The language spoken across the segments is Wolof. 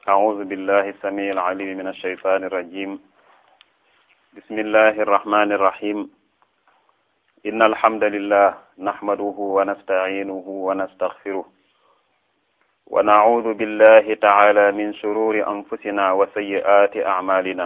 أعوذ بالله السميع العليم من الشيطان الرجيم بسم الله الرحمن الرحيم إن الحمد لله نحمده ونستعينه ونستغفره ونعوذ بالله تعالى من شرور أنفسنا وسيئات أعمالنا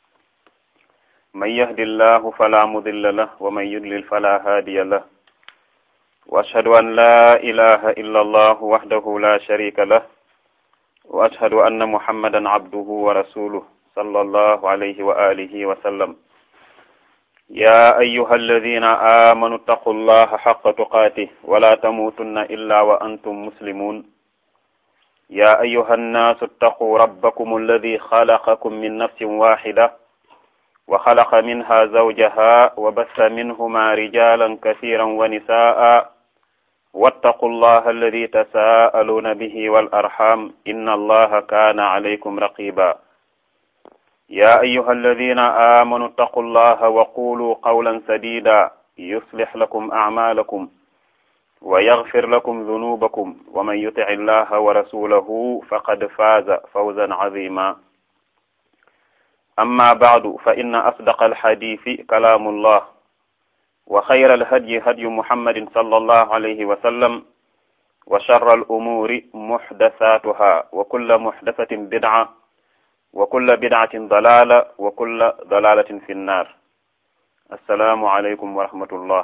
من يهد الله فلا مضل له ومن يضلل فلا هادي له وأشهد أن لا إله إلا الله وحده لا شريك له وأشهد أن محمدا عبده ورسوله صلى الله عليه وآله وسلم يا أيها الذين آمنوا اتقوا الله حق تقاته ولا تموتن إلا وأنتم مسلمون يا أيها الناس اتقوا ربكم الذي خلقكم من نفس واحدة وخلق منها زوجها وبث منهما رجالا كثيرا ونساء واتقوا الله الذي تساءلون به والأرحام إن الله كان عليكم رقيبا يا أيها الذين آمنوا اتقوا الله وقولوا قولا سديدا يصلح لكم أعمالكم ويغفر لكم ذنوبكم ومن يطع الله ورسوله فقد فاز فوزا عظيما أما بعد فإن أصدق الحديث كلام الله وخير الهدي هدي محمد صلى الله عليه وسلم وشر الأمور محدثاتها وكل محدثة بدعة وكل بدعة ضلالة وكل ضلالة في النار السلام عليكم ورحمة الله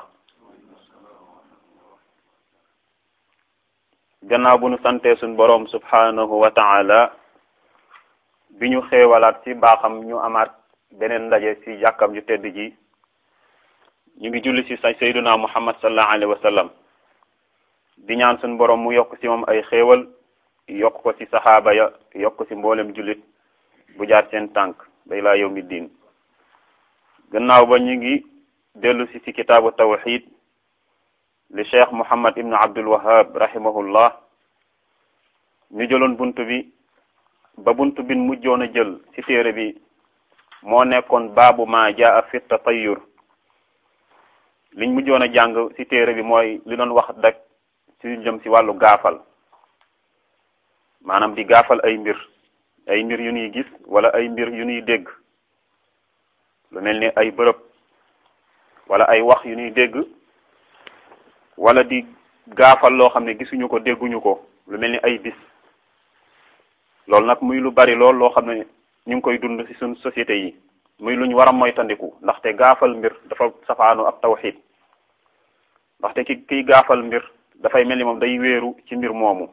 gannaaw bu nu santee suñ boroom subhanahu wa taala bi ñu xéewalaat ci baaxam ñu amaat beneen ndaje ci jàkkam ju tedd ji ñu ngi julli ci sayduna muhammad sallallahu alayhi wa sallam di ñaan suñ boroom mu yokk ci moom ay xéewal yokk ko ci saxaaba ya yokk ci mboolem jullit bu jaar seen tànk bay laa yawmi diin gannaaw ba ñu ngi dellu si ci kitaabu tawxid li cheikh muhammad ibnu abdul wahab rahimahullah ñu jëloon bunt bi ba bunt bin mujjoon a jël ci téere bi moo nekkoon baabu ma jaa fi tatayur liñ mujjoon a jàng ci téere bi mooy li doon wax dak ci jëm ci wàllu gaafal maanaam di gaafal ay mbir ay mbir yu ñuy gis wala ay mbir yu ñuy dégg lu mel ni ay bërëb wala ay wax yu ñuy dégg wala di gaafal loo xam ne gisuñu ko dégguñu ko lu mel ni ay bis loolu nag muy lu bari lool loo xam ne ñu ngi koy dund ci suñ société yi muy lu ñu war a moytandiku ndaxte gaafal mbir dafa safaanu ak tawxid ndaxte ki kiy gaafal mbir dafay mel ni moom day wéeru ci mbir moomu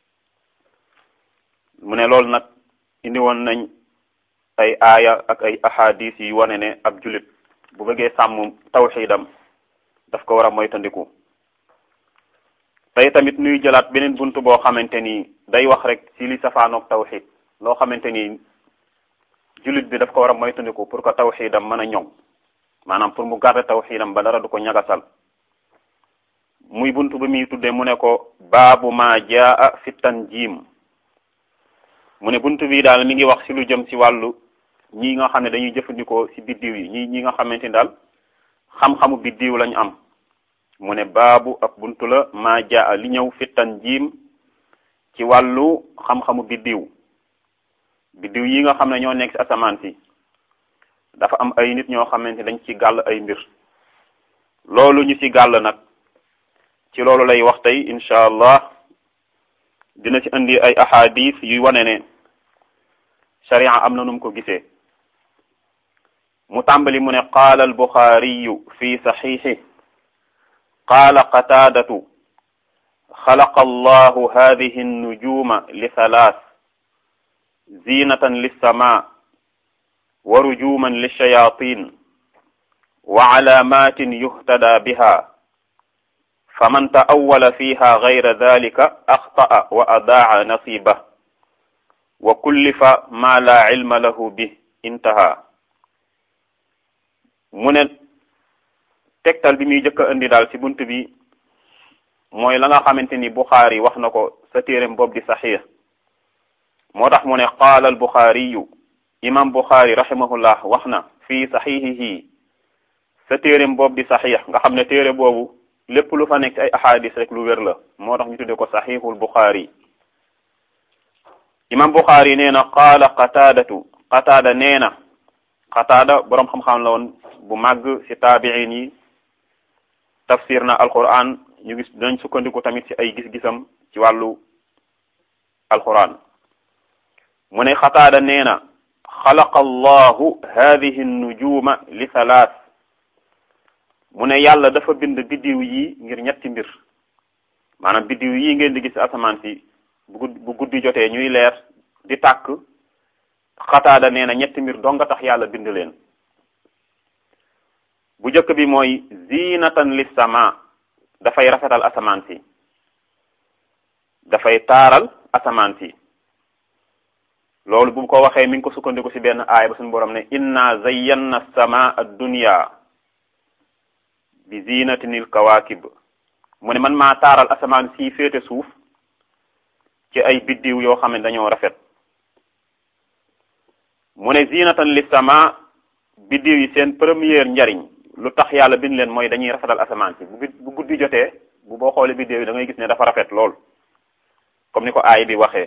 mu ne loolu nag indi woon nañ ay aaya ak ay ahadis yi wane ne ab julit bu bëggee sàmm tawxidam daf ko war a moytandiku tey tamit nuy jëlaat beneen bunt boo xamante ni day wax rek ci li safaanoog tawxid loo xamante ni julit bi daf ko war a moytandiku pour que tawxidam mën a ñoŋ maanaam pour mu garder tawxidam ba dara du ko ñagasal muy bunt bi muy tuddee mu ne ko baabu ma jaa fi tanjim mu ne bunt bi daal mi ngi wax ci lu jëm ci wàllu ñi nga xam ne dañuy jëfandikoo ci biddiw yi ñi ñi nga xamante ni daal xam-xamu biddiw lañu am mu ne baabu ab buntu la maa jaa li ñëw fi tanjim ci wàllu xam-xamu biddiw biddiw yi nga xam ne ñoo nekk ci asamaan si dafa am ay nit ñoo xamante dañ ci gàll ay mbir loolu ñu ci gàll nag ci loolu lay wax tey incha allah dina ci indi ay ahadis yuy wane ne sharia am na nu mu ko gisee mu tàmbali mu ne qaala al buxaariyu fi saxiixi qaala qataadatu xalaqa allahu hadihi nnujuma li thalath zinatan lilsama wa rujuman lilshayatin wa calaamatin yuhtada biha faman ta'awwala fiha gayra dhalika axta'a wa adaa'a nasiba wa kullifa ma la ilma lahu bi intaha mu ne tegtal bi muy jëkk a indi daal ci bunt bi mooy la nga xamante ni Buxaari wax na ko sa téereem boobu di saxiix moo tax mu ne qaala al Buxaariyu imam Buxaari rahimahullah wax na fii saxiixihi sa téereem boobu di saxiix nga xam ne téere boobu lépp lu fa nekk ay ahadis rek lu wér la moo tax ñu tudde ko saxiixul Buxaari imam Buxaari nee na qaala qataadatu qataada nee na qataada boroom xam-xam la woon bu màgg ci taabiin yi tafsir na alquran ñu gis dinañ sukkandiku tamit ci ay gis-gisam ci wàllu alquran mu ne xataada nee na xalaqa allahu hadihi nujuma li thalath mu ne yàlla dafa bind biddiw yi ngir ñetti mbir maanaam biddiw yi ngeen di gis asamaan si bu bu guddi jotee ñuy leer di tàkk xataada nee na ñetti mbir dong nga tax yàlla bind leen bu njëkk bi mooy zinatan lis sama dafay rafetal asamaan si dafay taaral asamaan si loolu bu ko waxee mi ngi ko sukkandiku ci benn aaya ba suñu borom ne inna zayyanna samaa ad-dunya bi zinatinil kawakib mu ne man maa taaral asamaan si féete suuf ci ay biddiw yoo xam ne dañoo rafet mu ne zinatan li sama biddiw yi seen première njariñ lu tax yàlla bind leen mooy dañuy rafetal asamaan si bu bu guddi jotee bu boo xoolee biddiw yi da ngay gis ne dafa rafet lool comme ni ko aay bi waxee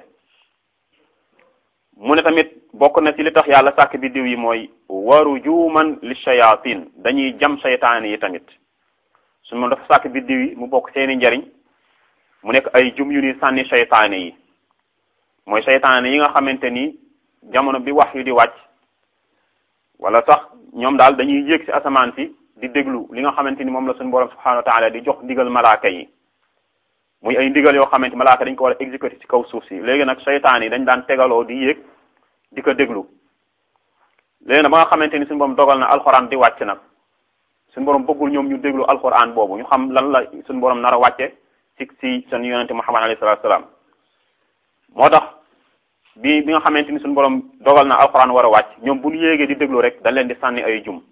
mu ne tamit bokk na ci li tax yàlla sàkk biddiw yi mooy waru juuman li shayatin dañuy jam saytaan yi tamit su moom dafa sàkk biddiw yi mu bokk seeni njariñ mu nekk ay jum yu ni sànni saytaane yi mooy saytaane yi nga xamante ni jamono bi wax yu di wàcc wala sax ñoom daal dañuy yéeg ci asamaan si di déglu li nga xamante ni moom la suñu borom subhanahu wa taala di jox ndigal malaaka yi muy ay ndigal yoo xamante malaaka dañ ko war a exécuter ci kaw suuf si léegi nag saytaan yi dañ daan tegaloo di yéeg di ko déglu léegi nag ba nga xamante ni suñu borom dogal na alxuraan di wàcc nag suñu borom bëggul ñoom ñu déglu alxuraan boobu ñu xam lan la suñu borom nar a wàcce ci ci seen yonente Muhammad alayhi salaatu salaam moo tax bi bi nga xamante ni suñu borom dogal na alxuraan war a wàcc ñoom bu ñu yéegee di déglu rek dañ leen di sànni ay jum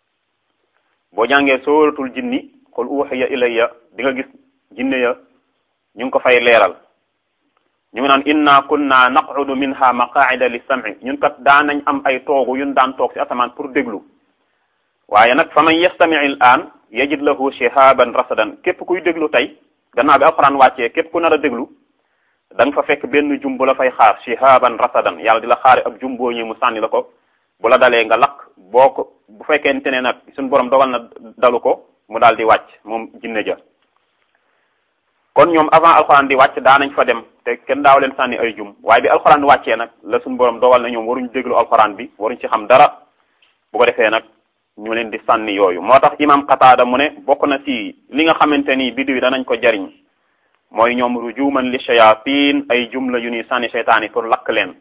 boo jàngee sooratul jinni qul uhiya ilayya di nga gis jinne ya ñu ngi ko fay leeral ñu ngi naan inna kunna naqudu minha maqaida li sam'i ñun kat daan nañ am ay toogu yun daan toog ci asamaan pour déglu waaye nag fa man yastami al an yajid lahu shihaban rasadan képp kuy déglu tey gannaaw bi alxuraan wàccee képp ku nar a déglu da nga fa fekk benn jum bu la fay xaar shihaban rasadan yàlla di la xaare ab jum boo ñëw mu sànni la ko bu la dalee nga lakk boo ko bu fekkente ne nag suñu borom dogal na dalu ko mu daal di wàcc moom jinne ja kon ñoom avant alxuraan di wàcc daa nañ fa dem te kenn daaw leen sànni ay jum waaye bi alxuraan wàccee nag la suñu borom dogal na ñoom waruñ déglu alxuraan bi waruñ ci xam dara bu ko defee nag ñu leen di sànni yooyu moo tax imam Qataada mu ne bokk na ci li nga xamante ni biddiw yi danañ ko jariñ mooy ñoom rujuman li shayatin ay jumla yu ni sànni seytaan yi pour lakk leen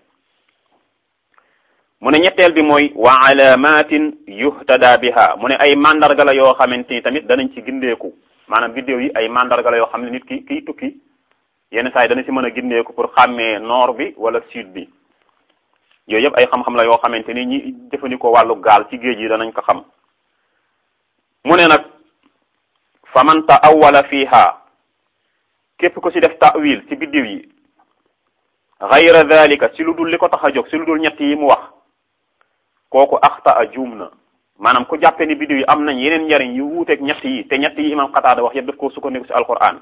mu ne ñetteel bi mooy wa alamatin yuhtada biha mu ne ay mandarga la yoo xamante ni tamit danañ ci gindeeku maanaam biddiw yi ay mandarga la yoo xam ne nit ki kiy tukki yenn saa yi dana ci mën a gindeeku pour xàmmee nord bi wala sud bi yooyu yëpp ay xam-xam la yoo xamante ni ñi jëfandikoo wàllu gaal ci géej yi danañ ko xam mu ne nag fa man ta'awwala fiha képp ku ci def ta'wil ci biddiw yi ghayra dhalika ci lu dul li ko tax a jóg ci lu dul ñett yi mu wax kooku axta a juum na maanaam ku jàppe ni biddiw yi am nañ yeneen njariñ yu wuuteeg ñett yi te ñett yi imam Qataada wax yëpp daf koo sukkandiku ci alquran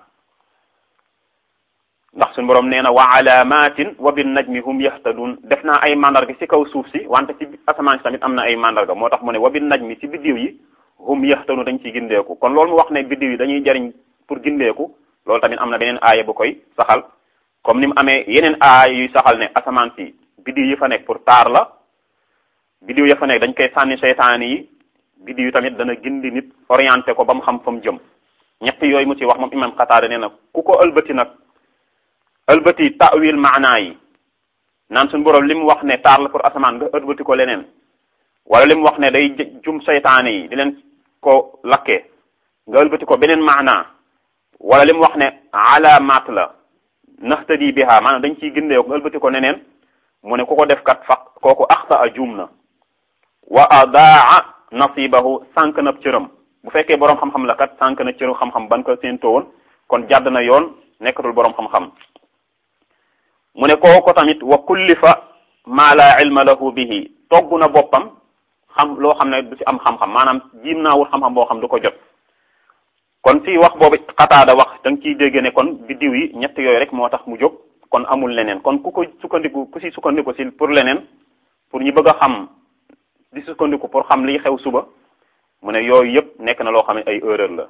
ndax suñu borom nee na wa alamatin wa bin najmi hum yahtadun def naa ay mandarga ci kaw suuf si wante ci asamaan si tamit am na ay mandarga moo tax mu ne wa bin najmi ci biddiw yi hum yahtadun dañ ciy gindeeku kon loolu mu wax ne biddiw yi dañuy jariñ pour gindeeku loolu tamit am na beneen aaya bu koy saxal comme ni mu amee yeneen aaya yuy saxal ne asamaan si biddiw yi fa nekk pour taar la biddiw ya fa nekk dañ koy sànni seytaane yi biddiw yi tamit dana gindi nit orienté ko ba mu xam fa mu jëm ñett yooyu mu ci wax moom imam Qataada nee na ku ko ëlbati nag ëlbati ta'wil maanaa yi naan suñu borom li mu wax ne taar la pour asamaan nga ëlbati ko leneen wala li mu wax ne day jum seytaane yi di leen ko lakkee nga ëlbati ko beneen maanaa wala li mu wax ne alaamaat la nahtadi biha maanaam dañ ciy gindee nga ëlbati ko neneen mu ne ku ko def kat fa kooku axta a juum na wa adaa nasibahu sànq na cëram bu fekkee boroom xam-xam la kat sànq na cëru xam-xam ban ko séentoo woon kon jàdd na yoon nekkatul boroom xam-xam mu ne kooku tamit wa kullifa ma la ilma lahu bihi togg na boppam xam loo xam ne du ci am xam-xam maanaam jiim naa wut xam-xam boo xam du ko jot kon ci wax boobu xataada wax da nga ciy dégg ne kon biddiw yi ñett yooyu rek moo tax mu jóg kon amul leneen kon ku ko sukkandiku ku si sukkandiku si pour leneen pour ñu bëgg a xam di sukkandiku pour xam liy xew suba mu ne yooyu yëpp nekk na loo xam ne ay erreur la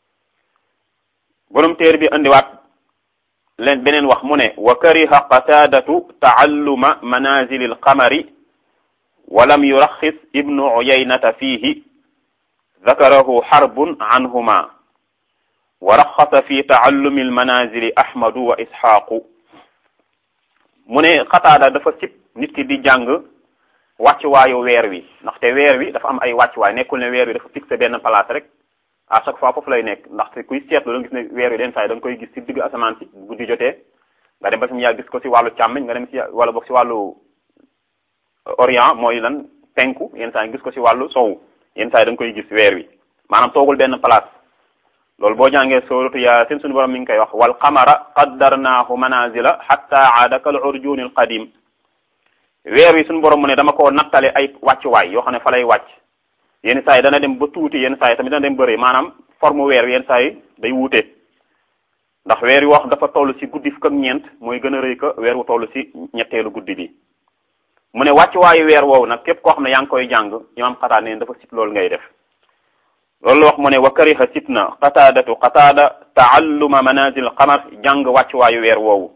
borom téer bi indiwaat leen beneen wax mu ne wa kariha qataadatu taalluma manazili alqamari wa lam yuraxis ibnu uyaynata fiihi dakarahu xarbun anhuma wa raxasa fi taallumi almanazili ahmadu wa isxaaqu mu ne xataada dafa sib nit ki di jàng wàccuwaayu weer wi ndaxte weer wi dafa am ay wàccuwaay nekkul ne weer wi dafa fixé benn place rek à chaque fois foofu lay nekk ndaxte kuy seetlu da nga gis ne weer wi den saa yi da nga koy gis ci digg asamaan si bu guddi jotee nga dem ba si mu yàgg gis ko si wàllu càmmiñ nga dem si wala boog si wàllu orient mooy lan penku yenn saa yi gis ko si wàllu sowu yenn saa yi da nga koy gis weer wi maanaam toogul benn place loolu boo jàngee sooratu yaasin suñu borom mi ngi koy wax wal qamara qaddarnaahu manazila hatta aada kal urjuni al qadim weer wi suñu borom mu ne dama ko nattale ay wàccuwaay yoo xam ne fa lay wàcc yenn saa yi dana dem ba tuuti yenn saa yi tamit dana dem bëri maanaam forme weer wi yenn saa yi day wuute ndax weer wi wax dafa toll ci guddi fukk ak ñeent mooy gën a rëy ko weer wu toll ci ñetteelu guddi bi mu ne wàccuwaayu weer woowu nag képp koo xam ne yaa ngi koy jàng imaam xataa neen dafa sit loolu ngay def loolu la wax mu ne wa kariha sit na qataadatu qataada taalluma manazil qamar jàng wàccuwaayu weer woowu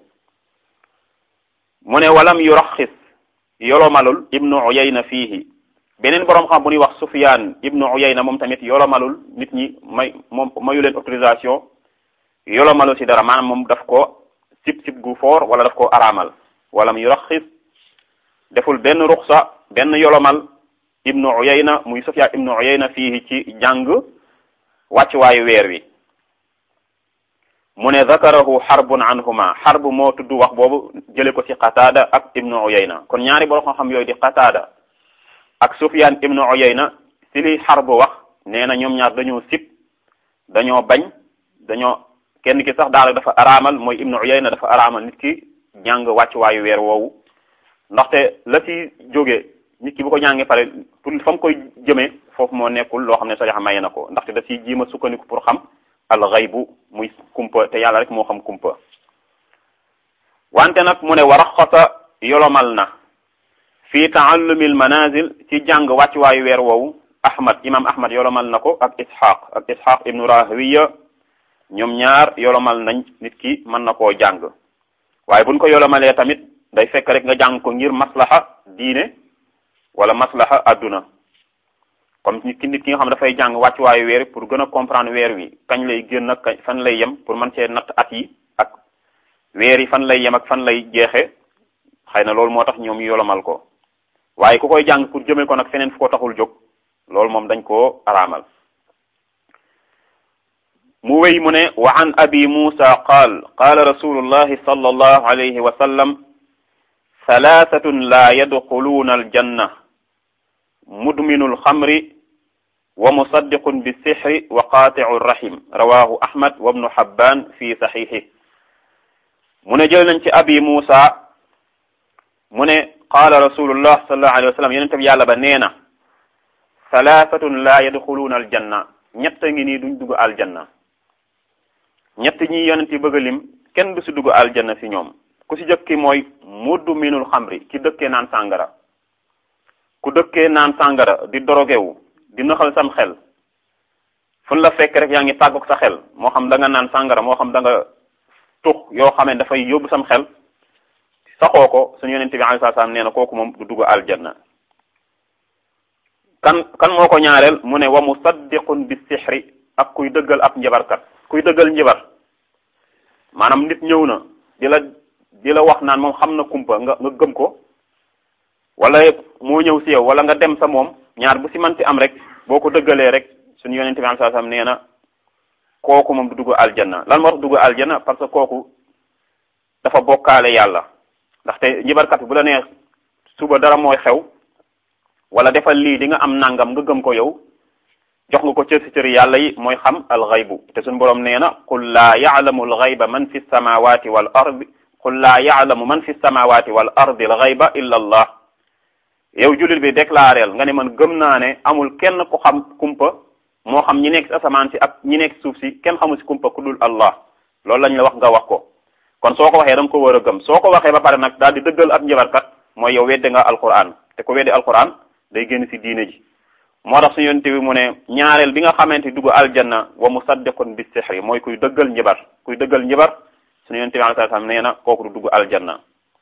mu ne walam yuraxis yolomalul ibnu uyayna fiihi beneen boroom xam bu ñuy wax sufyaan ibnu uyayna moom tamit yolomalul nit ñi may moom mayu leen autorisation yolomalu ci dara maanaam moom daf ko sib sib gu foor wala daf ko araamal walam yuraxis deful benn ruxsa benn yolomal ibnu uyayna muy sufyaan ibnu uyayna fiihi ci jàng wàccuwaayu weer wi mu ne zakarahu xarbun anhuma xarb moo tudd wax boobu jële ko ci qataada ak ibnu uyayna kon ñaari boroom xam-xam yooyu di qataada ak sufyaan ibnu uyayna ci li xarb wax nee na ñoom ñaar dañoo sib dañoo bañ dañoo kenn ki sax daal dafa araamal mooy ibnu uyayna dafa araamal nit ki jàng wàccuwaayu weer woowu ndaxte la ci jóge nit ki bu ko jàngee pare pour fa mu koy jëmee foofu moo nekkul loo xam ne sariya maye na ko ndaxte da ciy jiima sukkandiku pour xam al ghaybu muy kumpa te yàlla rek moo xam kumpa wante nag mu ne wa raxasa yolomal na fi taallumi al manazil ci jàng wàccuwaayu weer woowu ahmad imam ahmad yolomal na ko ak ishaq ak ishaq ibnu rahawiya ñoom ñaar yolomal nañ nit ki mën na koo jàng waaye buñ ko yolomalee tamit day fekk rek nga jàng ko ngir maslaha diine wala maslaha adduna comme nit ki nit ki nga xam dafay jàng wàccuwaayu weer pour gën a comprendre weer wi kañ lay génn ak kañ fan lay yem pour mën cee natt at yi ak weer yi fan lay yem ak fan lay jeexe xëy na loolu moo tax ñoom yolomal ko waaye ku koy jàng pour jëmee ko nag feneen fu ko taxul jóg loolu moom dañ koo araamal mu wéy mu ne wa an abi musa qaal qaala rasulullahi sallallahu alayhi wa sallam thalathatun la yadxuluuna aljanna mudminu alxamri wa musaddiqun bisixri wa qaaticu rahim rawahu ahmad wa ibnu habban fi saxiixi mu ne jël nañ ci abi musa mu ne qaala rasulullah sallallahu alayhi wa sallam yonente bi yàlla ba nee na thalathatun la yadxuluuna aljanna ñett ngi nii duñ dugg aljanna ñett ñi yonent yi bëgg a lim kenn du si dugg aljanna si ñoom ku si jëkki mooy muddu minul xamri ki dëkkee naan sàngara ku dëkkee naan sàngara di dorogewu di naxal sam xel fun la fekk rek yaa ngi tàggoog sa xel moo xam da nga naan sàngara moo xam da nga tux yoo xam ne dafay yóbbu sam xel saxoo ko suñu yonente bi alayhi salaam nee na kooku moom du dugg aljanna kan kan moo ko ñaareel mu ne wa musaddiqun bi sixri ak kuy dëggal ab njabarkat kuy dëggal njabar maanaam nit ñëw na di la di la wax naan moom xam na kumpa nga nga gëm ko wala moo ñëw si yow wala nga dem sa moom ñaar bu si manti am rek boo ko dëggalee rek suñu yonente bi sallallahu alayhi wasallam nee na kooku moom du dugg aljanna lan moo tax dugg aljanna parce que kooku dafa bokkaale yàlla ndaxte njibarkat bu la nee suba dara mooy xew wala defal lii di nga am nangam nga gëm ko yow jox nga ko cër si cëri yàlla yi mooy xam alxaybu te suñu borom nee na qul laa yaalamu alxayba man fi samawati wal ardi qul laa yaalamu man fi samawati wal ardi alxayba illa allah yow jullit bi déclareel nga ne man gëm naa ne amul kenn ku xam kumpa moo xam ñi nekk si asamaan si ak ñi nekk suuf si kenn xamul si kumpa ku dul allah loolu lañ la wax nga wax ko kon soo ko waxee da nga ko war a gëm soo ko waxee ba pare nag daal di dëggal ab njabarkat mooy yow wedde nga alquran te ko wedde alquran day génn ci diine ji moo tax suñu yonte bi mu ne ñaareel bi nga xamante dugg aljanna wa musaddiqun bi sihri mooy kuy dëggal njabar kuy dëggal njabar suñu yonte bi alayhi salaam nee na kooku du dugg aljanna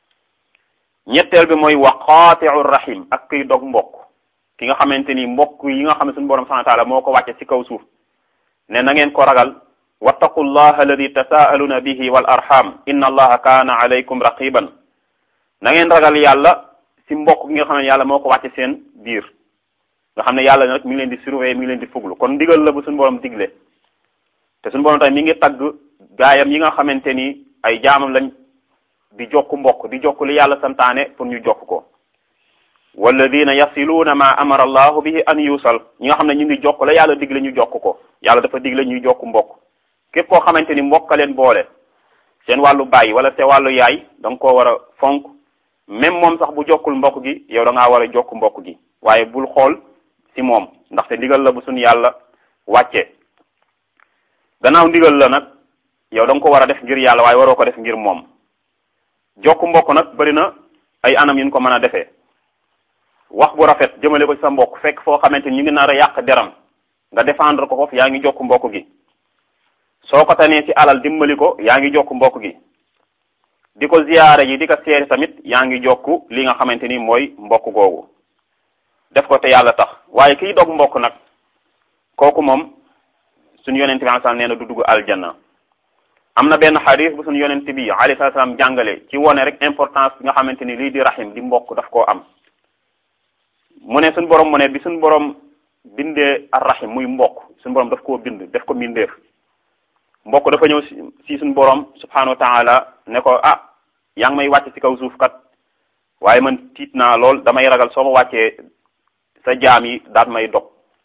ñetteel bi mooy wa qaati'u rahim ak kuy dog mbokk ki nga xamante ni mbokk yi nga xam ne suñu borom subhanahu wa ta'ala moo ko wàcce ci kaw suuf ne na ngeen ko ragal wattaqu llaha alladi tasaaluna bihi wal arham inna allaha kaana alaykum raqiban na ngeen ragal yàlla ci mbokk gi nga xam ne yàlla moo ko wàcce seen biir nga xam ne yàlla nag mi ngi leen di surveiller mi ngi leen di fuglu kon ndigal la bu suñu borom digle te suñu borom tamit mi ngi tagg gaayam yi nga xamante ni ay jaamam lañ di jokk mbokk di jokk li yàlla santaane pour ñu jokk ko walladina yasiluuna ma amara allahu bihi an yusal ñi nga xam ne ñu ngi jokk la yàlla digle ñu jokk ko yàlla dafa digle ñuy jokk mbokk képp koo xamante ni mbokk leen boole seen wàllu baay wala seen wàllu yaay da nga koo war a fonk même moom sax bu jokkul mbokk gi yow da ngaa war a jokk mbokk gi waaye bul xool ci moom ndaxte ndigal la bu suñu yàlla wàccee gannaaw ndigal la nag yow da nga ko war a def ngir yàlla waaye waroo ko def ngir moom jokk mbokk nag bari na ay anam yu ñu ko mën a defee wax bu rafet jëmale ko ci sa mbokk fekk foo xamante ni ñu ngi nar a yàq deram nga défendre ko foofu yaa ngi jokk mbokk gi soo ko tanee ci alal dimbali ko yaa ngi jokk mbokk gi di ko ziyaare ji di ko seeti tamit yaa ngi jokk li nga xamante ni mooy mbokk googu def ko te yàlla tax waaye kiy dog mbokk nag kooku moom suñu yonente bi alayhi nee na du dugg aljanna am na benn xadis bu suñu yonente bi alayhi salaam jàngale ci wone rek importance bi nga xamante ni lii di rahim di mbokk daf koo am mu ne suñu borom mu ne bi suñu borom bindee ar rahim muy mbokk suñu borom daf koo bind def ko mbindeef mbokk dafa ñëw si suñu borom subhanahu wa taala ne ko ah yaa ngi may wàcc ci kaw suuf kat waaye man tiit naa lool damay ragal soo ma wàccee sa jaam yi daat may dog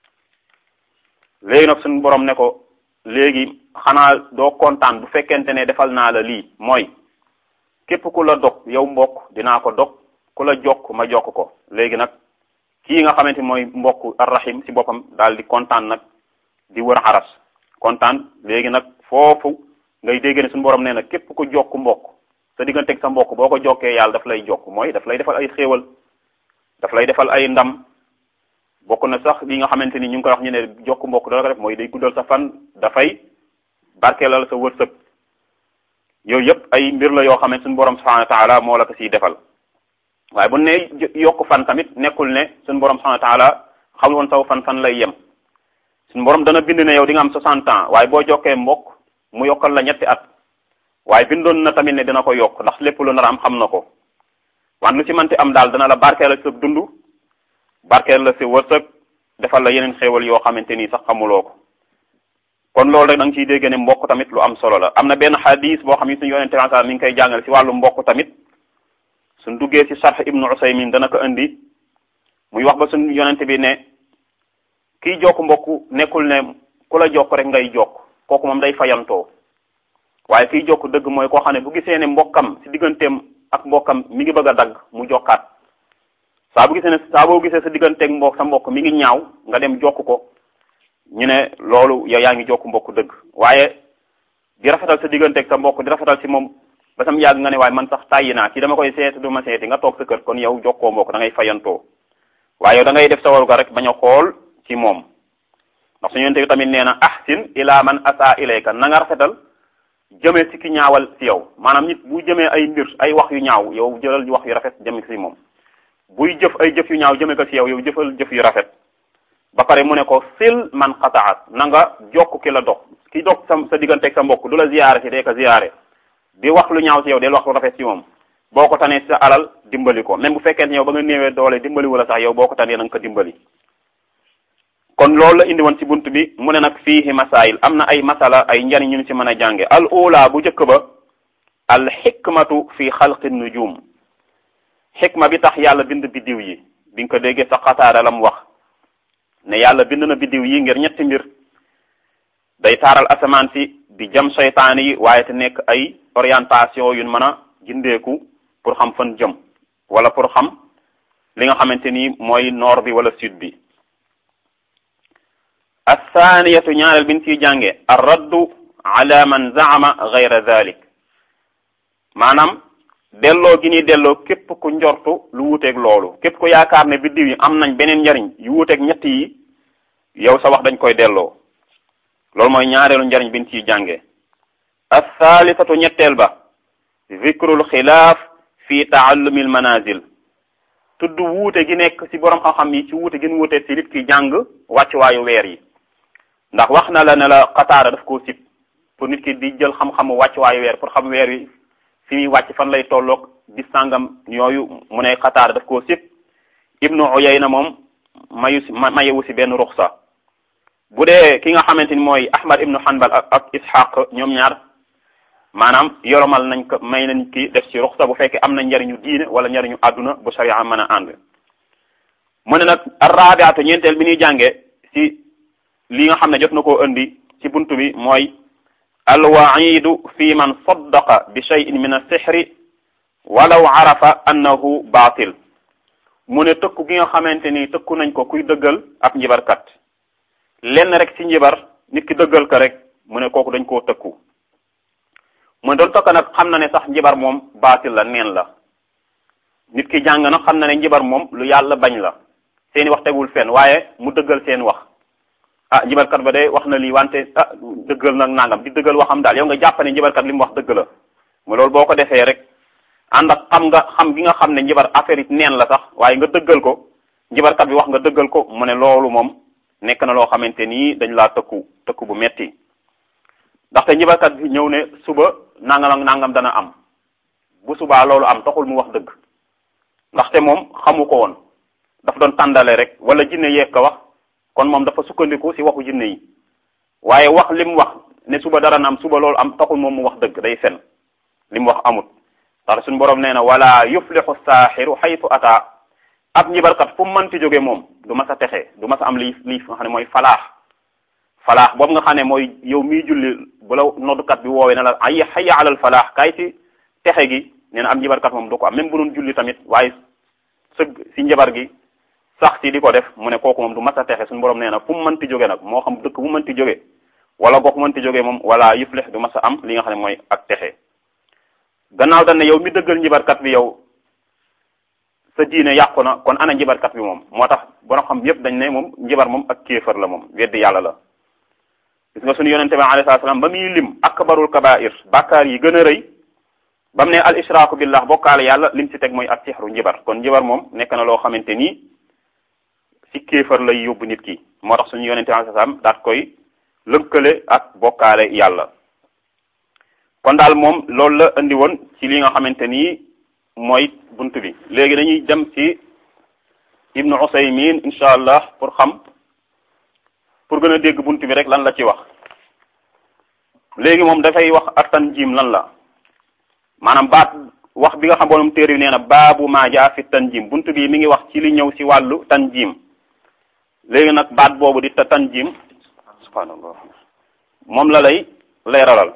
léegi nag suñu borom ne ko léegi xanaa doo kontaan bu fekkente ne defal naa la lii mooy képp ku la dog yow mbokk dinaa ko dog ku la jokk ma jokk ko léegi nag kii nga xamante mooy mbokk arrahim ci boppam daal di kontaan nag di wër xaras kontaan léegi nag foofu ngay dégg ne suñu borom nee na képp ku jokk mbokk sa digganteeg sa mbokk boo ko jokkee yàlla daf lay jokk mooy daf lay defal ay xéewal daf lay defal ay ndam bokk na sax li nga xamante ni ñu ngi koy wax ñu ne jokk mbokk dala ko def mooy day guddal sa fan dafay barkeelal sa wërsëg yooyu yëpp ay mbir la yoo xamante suñu borom subhanahu wa taala moo la ko siy defal waaye bu ne yokk fan tamit nekkul ne suñu borom subhanahu wa taala xamul woon saw fan fan lay yem suñu borom dana bind ne yow di nga am 60 ans waaye boo jokkee mbokk mu yokkal la ñetti at waaye bindoon na tamit ne dina ko yokk ndax lépp lu nar am xam na ko wan lu ci mënti am daal dana la barkeelal sa dund barkeel la si wërsëg defal la yeneen xéewal yoo xamante ni sax xamuloo ko kon loolu rek da nga ciy dégg ne mbokk tamit lu am solo la am na benn xadis boo xam ne suñu yonente mi ngi koy jàngale si wàllu mbokk tamit suñ duggee si sarx ibnu usaymin dana ko indi muy wax ba suñu yonente bi ne kiy jokk mbokk nekkul ne ku la jokk rek ngay jokk kooku moom day fayantoo waaye kiy jokk dëgg mooy koo xam ne bu gisee ne mbokkam si digganteem ak mbokkam mi ngi bëgg a dagg mu jokkaat saa bu gisee ne saa boo gisee sa digganteeg mbokk sa mbokk mi ngi ñaaw nga dem jokk ko ñu ne loolu yow yaa ngi jokk mbokk dëgg waaye di rafetal sa digganteeg sa mbokk di rafetal si moom ba sam yàgg nga ne waaye man sax tàyyi naa kii dama koy seeti du ma seeti nga toog sa kër kon yow jokkoo mbokk da ngay fayantoo waaye yow da ngay def sa waruga rek bañ a xool ci moom ndax suñu yonte bi tamit nee na ahsin ila man asa ilayka na nga rafetal jëmee si ki ñaawal si yow maanaam nit bu jëmee ay mbir ay wax yu ñaaw yow jëlal wax yu rafet jëme si moom buy jëf ay jëf yu ñaaw jëme ko si yow yow jëfal jëf yu rafet ba pare mu ne ko sil man xataat na nga jokk ki la dog ki dog sa sa digganteeg sa mbokk du la ziyaare si dee ko ziyaare di wax lu ñaaw si yow del wax lu rafet si moom boo ko tanee sa alal dimbali ko même bu fekkente yow ba nga néewee doole dimbali wala sax yow boo ko tanee na nga ko dimbali kon loolu la indi woon ci bunt bi mu ne nag fiihi masail am na ay masala ay njariñ ñu ci mën a jànge al ula bu njëkk ba al xikmatu fi xalqi nujum xikma bi tax yàlla bind biddiw yi bi nga ko déggee sa xataara la mu wax ne yàlla bind na biddiw yi ngir ñetti mbir day taaral asamaan si di jam seytaane yi waaye te nekk ay orientation yu mën a gindeeku pour xam fan jëm wala pour xam li nga xamante ni mooy nord bi wala sud bi athaniyatu ñaareel bin ciy jànge ar raddu ala man zaama gayra dalik maanaam delloo gi ñuy delloo képp ku njortu lu wuuteeg loolu képp ku yaakaar ne biddiw yi am nañ beneen njariñ yu wuuteeg ñett yi yow sa wax dañ koy delloo loolu mooy ñaareelu njariñ biñ ciy jànge athaalisatu ñetteel ba zikrul xilaaf fi taallumi al manazil tudd wuute gi nekk ci borom xam-xam yi ci wuute gi ñu wuute ci nit ki jàng wàccuwaayu weer yi ndax wax na la ne la xataara daf koo sib pour nit ki di jël xam-xamu wàccuwaayu weer pour xam weer wi fi muy wàcc fan lay tolloog di sàngam yooyu mu ne xataara daf koo sib ibnu uyayna moom mayu si mayewu si benn ruxsa bu dee ki nga xamante ni mooy ahmad ibnu hanbal ak ak ishaq ñoom ñaar maanaam yoromal nañ ko may nañ ki def ci ruxsa bu fekkee am na njariñu diine wala njariñu àdduna bu sharia mën a ànd mu ne nag arrabiatu ñeenteel bi ñuy jànge ci li nga xam ne jot na koo indi ci buntu bi mooy alwaidu fi man saddaqa bi cheyin min assixri walaw arafa annahu baatil mu ne tëkku gi nga xamante ni tëkku nañ ko kuy dëggal ab njibarkat lenn rek ci njibar nit ki dëggal ko rek mu ne kooku dañ koo tëkku mu ne doon tokk nag xam na ne sax njibar moom baatil la neen la nit ki jàng nag xam na ne njibar moom lu yàlla bañ la seeni wax tegul fenn waaye mu dëggal seen wax ah njibarkat ba de wax na lii wante ah dëggal nag nangam di dëggal waxam daal yow nga jàpp ne njibarkat li mu wax dëgg la mu loolu boo ko defee rek ànd ak xam nga xam gi nga xam ne njibar affaire yi neen la sax waaye nga dëggal ko njibarkat bi wax nga dëggal ko mu ne loolu moom nekk na loo xamante nii dañ laa tëkku tëkku bu metti ndaxte njibarkat bi ñëw ne suba nangam ak nangam dana am bu subaa loolu am taxul mu wax dëgg ndaxte moom xamu ko woon daf doon tàndale rek wala jinne yeeg ko wax kon moom dafa sukkandiku ci waxu jinne yi waaye wax li mu wax ne suba dara na am suba loolu am taxul moom mu wax dëgg day fen li mu wax amut ndax suñu borom nee na wala yuflixu saaxiru xaytu ata ab njibarkat fu mu mënti jóge moom du mas a texe du mas a am lii lii nga xam ne mooy falaax falaax boobu nga xam ne mooy yow miy julli bu la noddukat bi woowee ne la ay xayya alal falaax kaay ci texe gi nee na am njibarkat moom du ko am même bu doon julli tamit waaye sëgg si njabar gi sax si di ko def mu ne kooku moom du mas a texe suñu borom nee na fu mu mënti jóge nag moo xam dëkk bu mënti jóge wala gox mënti jóge moom wala yuflix du mas a am li nga xam ne mooy ak texe gannaaw dañ ne yow mi dëggal njibarkat bi yow sa diine yàqu na kon ana njibarkat bi moom moo tax borom xam yépp dañ ne moom njibar moom ak kéefar la moom weddi yàlla la gis nga suñu yonente bi alayhi salaam ba muy lim akbarul kabair bàkkaar yi gën a rëy ba mu ne al ishraaku billah bokkaale yàlla lim ci teg mooy ak sixru njibar kon njibar moom nekk na loo xamante nii ci kéefar lay yóbbu nit ki moo tax suñu yonente bi alayhi salaam daat koy lënkale ak bokkaale yàlla kon daal moom loolu la indi woon ci li nga xamante nii mooy bunt bi léegi dañuy dem ci ibnu usaymin incha allah pour xam pour gën a dégg bunt bi rek lan la ci wax léegi moom dafay wax ak tanjim lan la maanaam baat wax bi nga xam borom téere bi nee na baabu maa jaa fi tanjim bunt bi mi ngi wax ci li ñëw ci wàllu tanjim léegi nag baat boobu di ta tanjim subhanallah moom la lay leeralal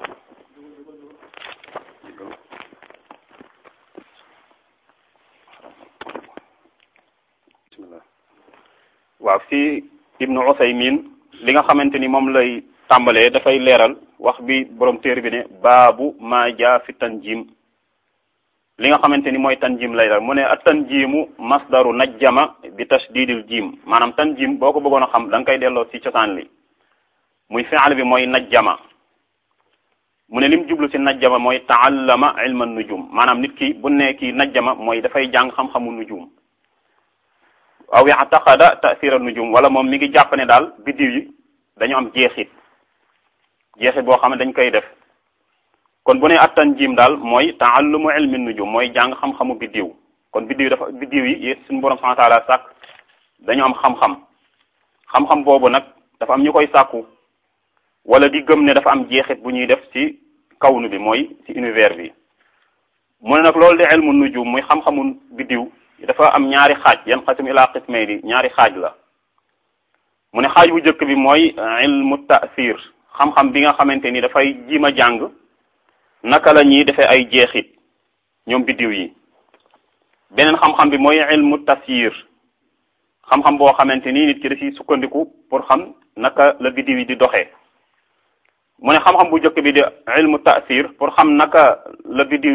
waaw fi ibnu usaymin li nga xamante ni moom lay tàmbalee dafay leeral wax bi borom téere bi ne baabu maa jaa fi tanjim li nga xamante ni mooy tanjim lay dal mu ne at tanjimu masdaru najjama bi tasdidil jim maanaam tanjim boo ko bëggoon a xam da nga koy delloo ci cosaan li muy fi'al bi mooy najjama mu ne lim jublu ci najjama mooy taallama ilma nujum maanaam nit ki bu ne kii najjama mooy dafay jàng xam-xamu nujum aw ya'taqada ta'sira nujum wala moom mi ngi jàpp ne daal biddiw yi dañu am jeexit jeexit boo xam ne dañ koy def kon bu ne attan jiim daal mooy taallumu ilmi nujum mooy jàng xam-xamu biddiw kon biddiw dafa biddiw yi suñu borom subhanahu wa ta'ala sàkk dañu am xam-xam xam-xam boobu nag dafa am ñu koy sàkku wala di gëm ne dafa am jeexit bu ñuy def ci kawnu bi mooy ci univers bi mu ne nag loolu di ilmu nujum muy xam-xamu biddiw dafa am ñaari xaaj yan xasim ila qismayni ñaari xaaj la mu ne xaaj bu njëkk bi mooy ilmu ta'sir xam-xam bi nga xamante ni dafay jiim a jàng naka la ñuy defee ay jeexit ñoom biddiw yi beneen xam-xam bi mooy ilmu tasyir xam-xam boo xamante ni nit ki da ciy sukkandiku pour xam naka la biddiw yi di doxee mu ne xam-xam bu njëkk bi di ilmu taasir pour xam naka la biddiw yi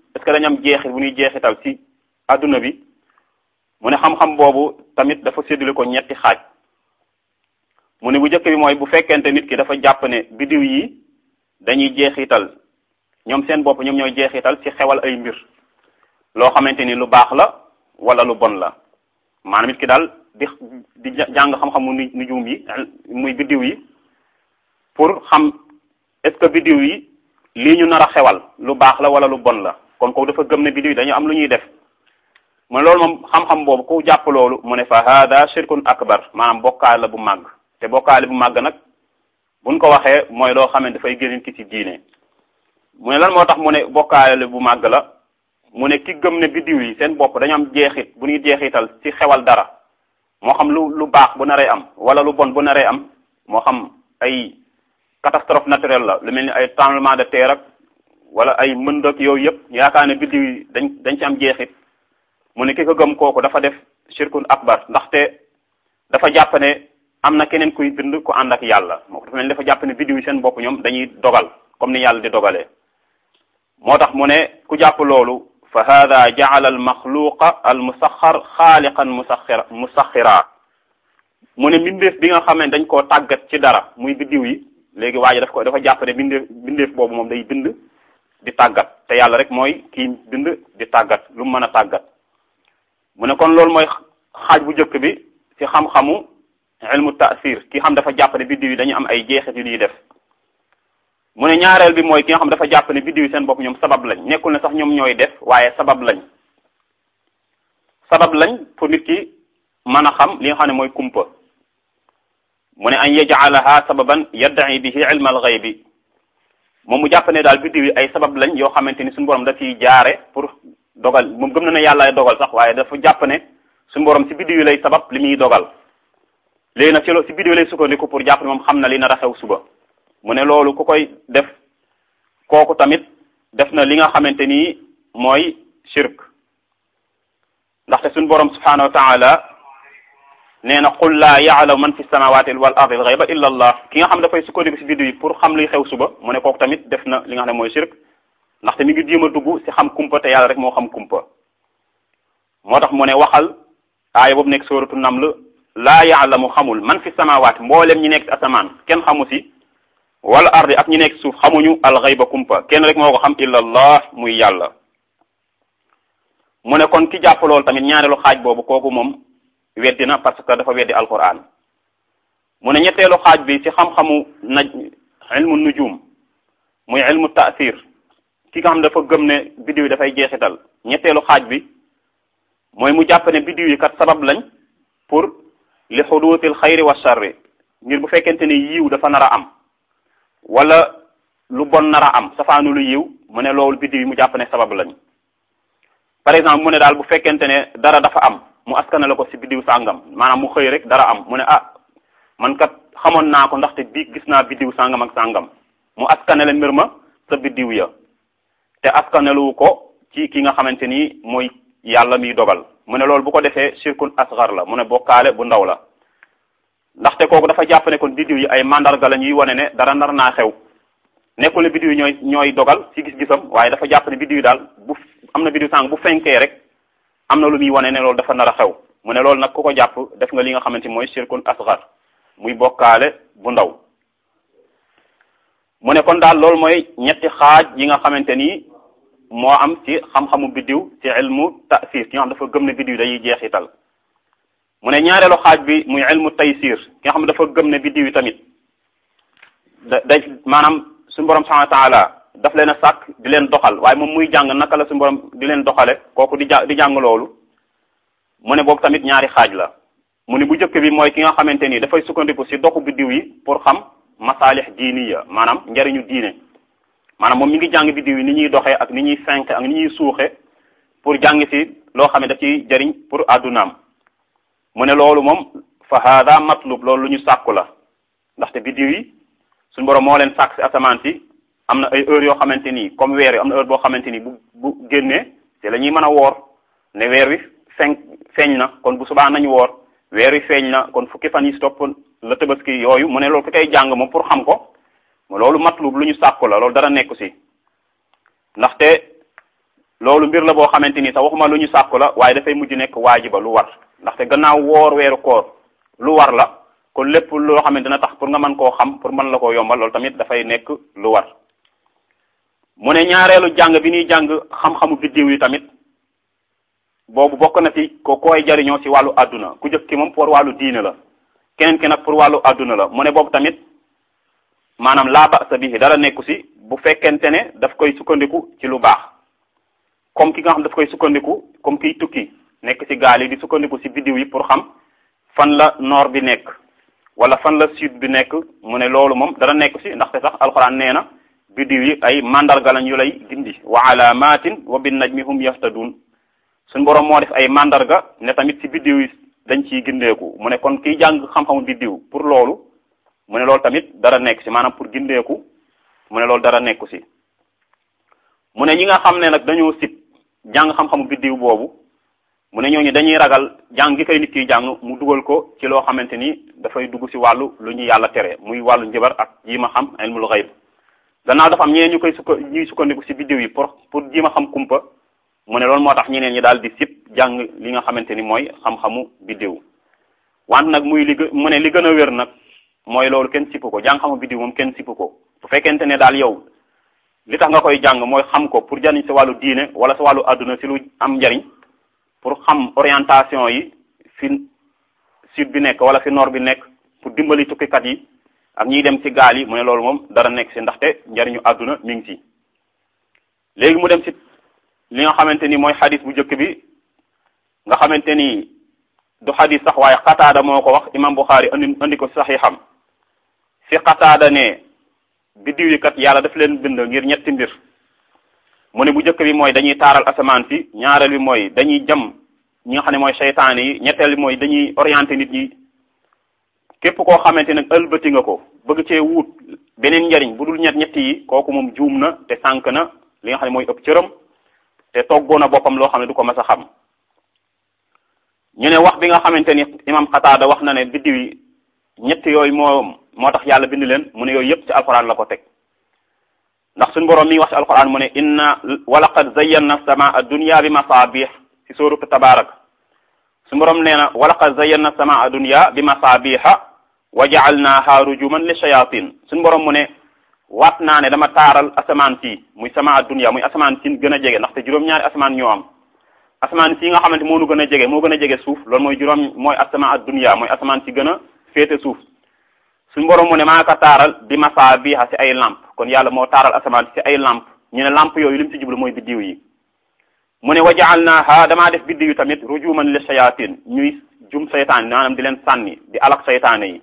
est ce que dañu am jeexit bu ñuy jeexital ci adduna bi mu ne xam-xam boobu tamit dafa séddale ko ñetti xaaj mu ne bu njëkk bi mooy bu fekkente nit ki dafa jàpp ne biddiw yi dañuy jeexital ñoom seen bopp ñoom ñooy jeexital ci xewal ay mbir loo xamante ni lu baax la wala lu bon la maanaam nit ki daal di di jàng xam-xamu nu nujum yi muy biddiw yi pour xam est ce que biddiw yi lii ñu nar a xewal lu baax la wala lu bon la kon ko dafa gëm ne biddiw yi dañu am lu ñuy def mu ne loolu moom xam-xam boobu ku jàpp loolu mu ne fa hada shirkun akbar maanaam bokkaale la bu màgg te bokkaale bu màgg nag buñ ko waxee mooy loo xam ne dafay génn ki ci diine mu ne lan moo tax mu ne bokkaale bu màgg la mu ne ki gëm ne biddiw yi seen bopp dañu am jeexit bu ñuy jeexital ci xewal dara moo xam lu lu baax bu naree am wala lu bon bu naree am moo xam ay catastrophe naturelle la lu mel ni ay tremblement de terre ak wala ay mënd ak yooyu yëpp yaakaar ne biddiw yi dañ dañ ci am jeexit mu ne ki ko gëm kooku dafa def shirkun akbar ndaxte dafa jàpp ne am na keneen kuy bind ku ànd ak yàlla moo dafa mel ni dafa jàpp ne biddiw yi seen bopp ñoom dañuy dogal comme ni yàlla di dogalee moo tax mu ne ku jàpp loolu fa hada jaala al maxluqa al musaxar xaaliqan musaxira musaxira mu ne mbindeef bi nga xam ne dañ koo tàggat ci dara muy biddiw yi léegi waa ji daf ko dafa jàpp ne bindeef bindeef boobu moom day bind di tàggat te yàlla rek mooy kii bind di tàggat lu mu mën a tàggat mu ne kon loolu mooy xaaj bu njëkk bi ci xam-xamu ilmu taasir ki xam dafa jàpp ne biddiw yi dañu am ay jeexit yu ñuy def mu ne ñaareel bi mooy ki nga xam dafa jàpp ne biddiw yi seen bopp ñoom sabab lañ nekkul ne sax ñoom ñooy def waaye sabab lañ sabab lañ pour nit ki mën a xam li nga xam ne mooy kumpa mu ne an yajalaha sababan yaddaci bihi ilma alxaybi moom mu jàpp ne daal biddiw yi ay sabab lañ yoo xamante ni suñu borom da ciy jaare pour dogal moom gëm na ne yàlla ay dogal sax waaye dafa jàpp ne suñu borom si biddiw yi lay sabab li muy dogal léegi nag ci lo si biddiw lay sukkandiku pour jàpp ne moom xam na li nar a xew suba mu ne loolu ku koy def kooku tamit def na li nga xamante ni mooy shirk ndaxte suñu borom subhanahu wa taala nee na qul laa yaalamu man fi samawati wal ardi al ghayba illa allah ki nga xam dafay sukkandiku si biddiw yi pour xam luy xew suba mu ne kooku tamit def na li nga xam ne mooy shirk ndaxte mi ngi jéem a dugg si xam kumpa te yàlla rek moo xam kumpa moo tax mu ne waxal aaya boobu nekk sóoratu naml laa yaalamu xamul man fi samawaati mboolem ñi nekk si asamaan kenn xamu si wala ardi ak ñi nekk suuf xamuñu alxayba kumpa kenn rek moo ko xam illa allah muy yàlla mu ne kon ki jàpp loolu tamit ñaareelu xaaj boobu kooku moom weddi na parce que dafa weddi alquran mu ne ñetteelu xaaj bi ci xam-xamu naj ilmu nujum muy ilmu taasir ki nga xam dafa gëm ne biddiw yi dafay jeexital ñetteelu xaaj bi mooy mu jàpp ne biddiw yi kat sabab lañ pour li xuduutil xayri wa charri ngir bu fekkente ne yiw dafa nar a am wala lu bon nar a am safaanu lu yiw mu ne loolu biddiw yi mu jàpp ne sabab lañ par exemple mu ne daal bu fekkente ne dara dafa am mu askana la ko ci biddiw sàngam maanaam mu xëy rek dara am mu ne ah man kat xamoon naa ko ndaxte bii gis naa biddiw sàngam ak sàngam mu askanale mbir ma sa biddiw ya te askanalu ko ci ki nga xamante ni mooy yàlla miy dogal mu ne loolu bu ko defee shirkun asgar la mu ne bokkaale bu ndaw la ndaxte kooku dafa jàpp ne kon biddiw yi ay mandarga la ñuy wane ne dara nar naa xew nekkul ne biddiw yi ñooy ñooy dogal ci gis-gisam waaye dafa jàpp ne biddiw yi daal bu am na biddiw sàng bu fenkee rek am na lu muy wane ne loolu dafa nar a xew mu ne loolu nag ku ko jàpp def nga li nga xamante ni mooy shirkun asgar muy bokkaale bu ndaw mu ne kon daal loolu mooy ñetti xaaj yi nga xamante ni moo am ci xam-xamu biddiw ci ilmu tasir ki nga xam dafa gëm ne biddiw dañuy jeexital mu ne ñaareelu xaaj bi muy ilmu taysir ki nga xam dafa gëm ne biddiw yi tamit da day maanaam suñu borom subhanahu wa taala daf leen a sàkk di leen doxal waaye moom muy jàng naka la suñu borom di leen doxale kooku di ja di jàng loolu mu ne boobu tamit ñaari xaaj la mu ne bu njëkk bi mooy ki nga xamante ni dafay sukkandiku ci doxu biddiw yi pour xam masaalix diiniya maanaam njariñu diine maanaam moom mi ngi jàng biddiw yi ni ñuy doxee ak ni ñuy fenk ak ni ñuy suuxe pour jàng ci loo xam ne daf ciy jariñ pour addunaam mu ne loolu moom fa hada matlub loolu lu ñu sàkku la ndaxte biddiw yi suñu borom moo leen sàkk ci asamaan si am na ay heure yoo xamante ni comme weer yi am na heure boo xamante ni bu bu génnee te la ñuy mën a woor ne weer wi feeñ feeñ na kon bu subaa nañu woor weer wi feeñ na kon fukki fan yi si topp la tabaski yooyu mu ne loolu ku koy jàng moom pour xam ko loolu matlub lu ñu sàkku la loolu dara nekku si ndaxte loolu mbir la boo xamante ni sax waxuma lu ñu sàkku la waaye dafay mujj nekk waajiba lu war ndaxte gannaaw woor weeru koor lu war la kon lépp loo xam ne dina tax pour nga mën koo xam pour mën la koo yombal loolu tamit dafay nekk lu war mu ne ñaareelu jàng bi ñuy jàng xam-xamu biddiw yi tamit boobu bokk na ci ko koy jariñoo ci wàllu àdduna ku jëkk ki moom pour wàllu diine la keneen ki nag pour wàllu àdduna la mu ne boobu tamit maanaam laa ba'sa bihi dara nekku ci bu fekkente ne daf koy sukkandiku ci lu baax comme ki nga xam daf koy sukkandiku comme kiy tukki nekk ci gaal yi di sukkandiku ci biddiw yi pour xam fan la nord bi nekk wala fan la sud bi nekk mu ne loolu moom dara nekk ci ndaxte sax alxuraan nee na biddiw yi ay mandarga lañ yu lay gindi wa alamatin wa bin najmi hum yahtadun suñ borom moo def ay mandarga ne tamit ci biddiw yi dañ ciy gindeeku mu ne kon kiy jàng xam-xamu biddiw pour loolu mu ne loolu tamit dara nekk ci maanaam pour gindeeku mu ne loolu dara nekku ci mu ne ñi nga xam ne nag dañoo sib jàng xam-xamu biddiw boobu mu ne ñooñu dañuy ragal jàng gi koy nit kiy jàng mu dugal ko ci loo xamante ni dafay dugg ci wàllu lu ñu yàlla tere muy wàllu njëbar ak jiima xam ilmul xayb gannaaw dafa am ñeneen ñu koy sukka ñuy sukkandiku ci biddiw yi pour pour jiima xam kumpa mu ne loolu moo tax ñeneen ñi daal di sib jàng li nga xamante ni mooy xam-xamu biddiw wante nag muy li mu ne li gën a wér nag mooy loolu kenn sipp ko jàng xamu biddiw moom kenn sipp ko bu fekkente ne daal yow li tax nga koy jàng mooy xam ko pour jariñ sa wàllu diine wala sa wàllu adduna ci lu am njariñ pour xam orientation yi fi sud bi nekk wala fi nord bi nekk pour dimbali tukkikat yi ak ñiy dem ci gaal yi mu ne loolu moom dara nekk ci ndaxte njariñu adduna mi ngi ci léegi mu dem ci li nga xamante ni mooy xadis bu njëkk bi nga xamante ni du xadis sax waaye xataada moo ko wax imam Buxaari andi andi ko saxiixam fi xataada ne biddiw yi kat yàlla daf leen bind ngir ñetti mbir mu ne bu njëkk bi mooy dañuy taaral asamaan si ñaareel bi mooy dañuy jam ñi nga xam ne mooy seytaane yi ñetteel bi mooy dañuy orienté nit ñi képp koo xamante nag ëlbati nga ko bëgg cee wut beneen njariñ bu dul ñett ñett yi kooku moom juum na te sànq na li nga xam ne mooy ëpp cëram te toggoon na boppam loo xam ne du ko mas a xam ñu ne wax bi nga xamante ni imam Xataada wax na ne biddiw yi ñett yooyu moo moo tax yàlla bind leen mu ne yooyu yëpp ci alxuraan la ko teg ndax suñu borom mi ngi wax ci alquran mu ne inna walaqad zayyana samaa dunya bi masabih ci suuratu tabarak suñu borom nee na walaqad zayyana samaa dunya bi masabiha wa ja'alnaha rujuman li shayatin suñu borom mu ne waat naa ne dama taaral asamaan si muy samaa dunya muy asamaan si gën a jege ndaxte juróom-ñaari asamaan ñoo am asamaan si nga xamante moo nu gën a jege moo gën a jege suuf loolu mooy juróom mooy asamaa dunya mooy asamaan si gën a féete suuf suñu borom mu ne maa ko taaral bi masaabiha ci ay lamp kon yàlla moo taaral asamaan ci ay lamp ñu ne lamp yooyu li mu ci jublu mooy biddiw yi mu ne wa ja'alnaha damaa def biddiw yi tamit rujuman li shayatin ñuy jum saytaan maanaam di leen sànni di alak saytaane yi